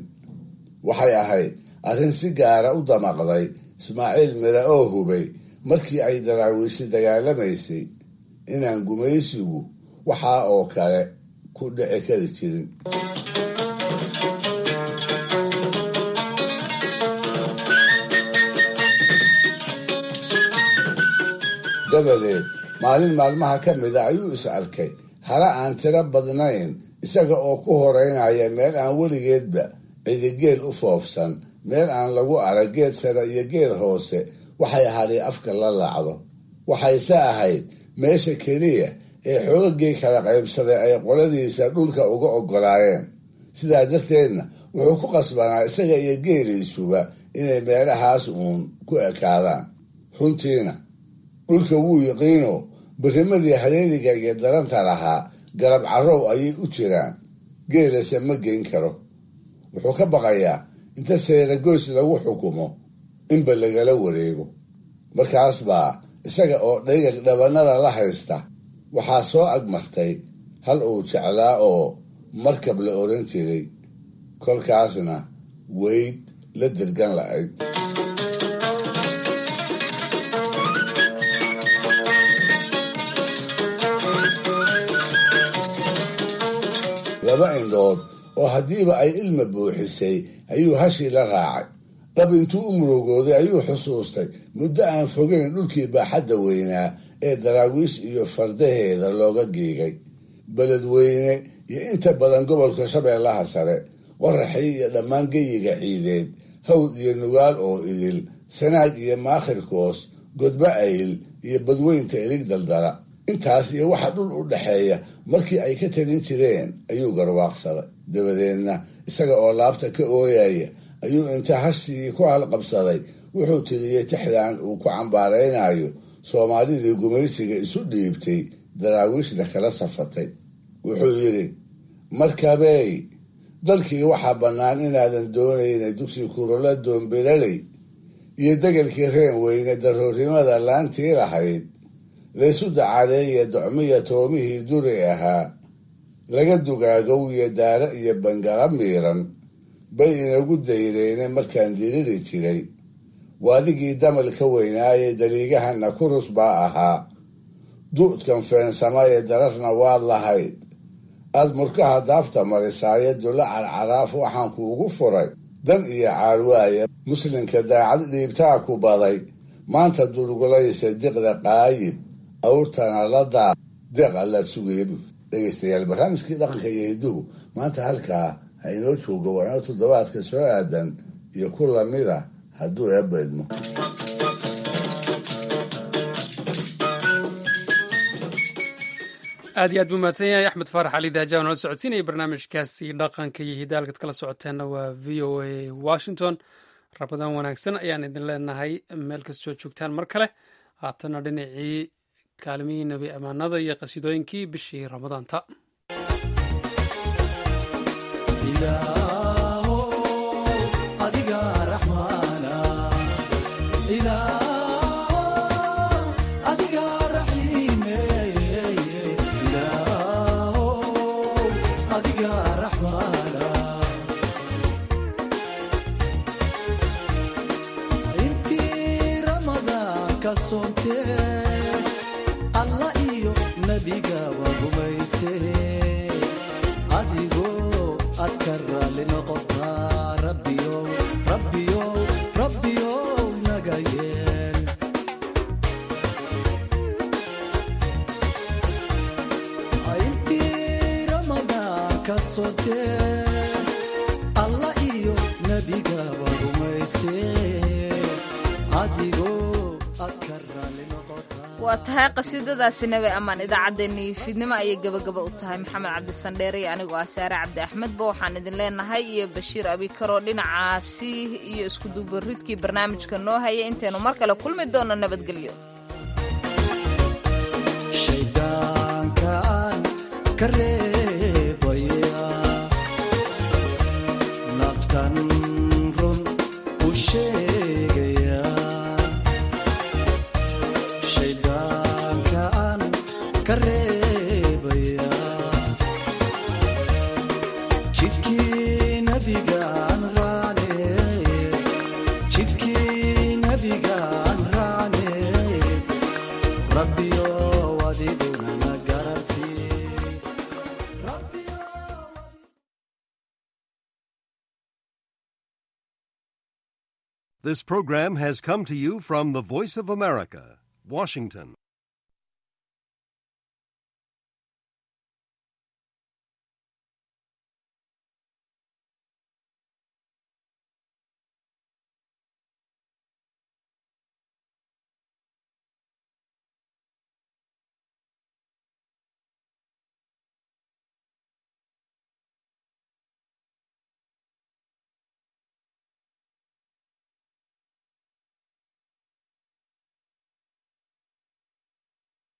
waxay ahayd arrin si gaara u damaqday ismaaciil mire oo hubay markii ay daraawiishi dagaalamaysay inaan gumaysigu waxaa oo kale ku dhici kari jirin dabadeed maalin maalmaha ka mida ayuu is arkay hala aan tiro badnayn isaga oo ku horeynaya meel aan weligeedba cidigeel u foofsan meel aan lagu arag geed sare iyo geed hoose waxay hadhay afka la laacdo waxayse ahayd meesha keliya ee xoogagii kala qaybsaday ay qoladiisa dhulka uga oggolaayeen sidaa darteedna wuxuu ku qasbanaa isaga iyo geeliisuba inay meelahaas uun ku ekaadaan runtiina dhulka wuu yiqiino birimadii hareeriga iyo daranta lahaa garab carrow ayay u jiraan geelase ma geyn karo wuxuu ka baqayaa inta seeragoys lagu xukumo inba lagala wareego markaas baa isaga oo dhayga dhabannada la haysta waxaa soo agmartay hal uu jeclaa oo markab la odhan jiray kolkaasna weyd la dirgan la'ayd laba indhood oo haddiiba ay ilma buuxisay ayuu hashii la raacay dhab intuu u murugooday ayuu xusuustay muddo aan fogeyn dhulkii baaxadda weynaa ee daraawiish iyo fardaheeda looga geegay beledweyne iyo inta badan gobolka shabeellaha sare waraxii iyo dhammaan geyiga ciideed hawd iyo nugaal oo idil sanaag iyo maakhirkoos godba ayl iyo badweynta ilig daldala intaas iyo waxa dhul u dhaxeeya markii ay ka talin jireen ayuu garwaaqsaday dabadeedna isaga oo laabta ka ooyaya ayuu inta hashii ku halqabsaday wuxuu tiriyey tixdan uu ku cambaaraynayo soomaalidii gumaysiga isu dhiibtay daraawiishna kala safatay wuxuu yidhi markabey dalkii waxaa bannaan inaadan doonaynay dugsi kurola doombelaley iyo degelkii reen weyne daroornimada laantii lahayd laysu dacaaleeye docmiya toomihii duri ahaa laga dugaagow iyo daara iyo bangala miiran bay inagu dayreene markaan diriri jiray waadigii damal ka weynaaye daliigahana kurus baa ahaa du'dkan feensamaye dararna waad lahayd aad murkaha daafta marisaaye dulla carcaraaf waxaan kuugu furay dan iyo caalwaaye muslimka daacad dhiibtaa ku baday maanta durgulaysa diqda qaayib awrtana la daa deeq allaad sugeebu dhegeystayaal barnaamijkii dhaqanka iyo hidduhu maanta halkaa ha inoo joogo waa inoo toddobaadka soo aadan iyo ku lamida hadduu eebba idmo aad iyo aad buu mahadsan yahay axmed faarax cali daaja oo nala socodsiinaya barnaamijkaasi dhaqanka iyo hidaalkad kala socoteenna waa v o a washington rabadaan wanaagsan ayaan idin leenahay meel kastoo joogtaan mar kale haatana dhinacii kaalimihii nebi ammaanada iyo qasiidooyinkii bishii ramadaanta alla iyo nebigaba rumayse adigoo aad ka raali noqotaa rabbiyow rabbiyow rabbiyow naga yeel intii ramadaan ka sotee alla iyo nebigaba rumayse adigoo aad ka raali waa tahay qasiidadaasi nabi ammaan idaacaddeenii fiidnimo ayay gebagaba u tahay maxamed cabdisandheere iyo anigoo ah saare cabdi axmedba waxaan idin leenahay iyo bashiir abikaroo dhinacaasi iyo iskudubaridkii barnaamijka noo haya intaynu mar kale kulmi doono nabadgelyo shaydaankaan ka reebaya naftan run u sheegaya shaydaankaan ka reebaya jidkii nabigaan raane jidkii nabigaan raane rabbiyo adiguna na garansii This program has come to you from the Voice of America, Washington.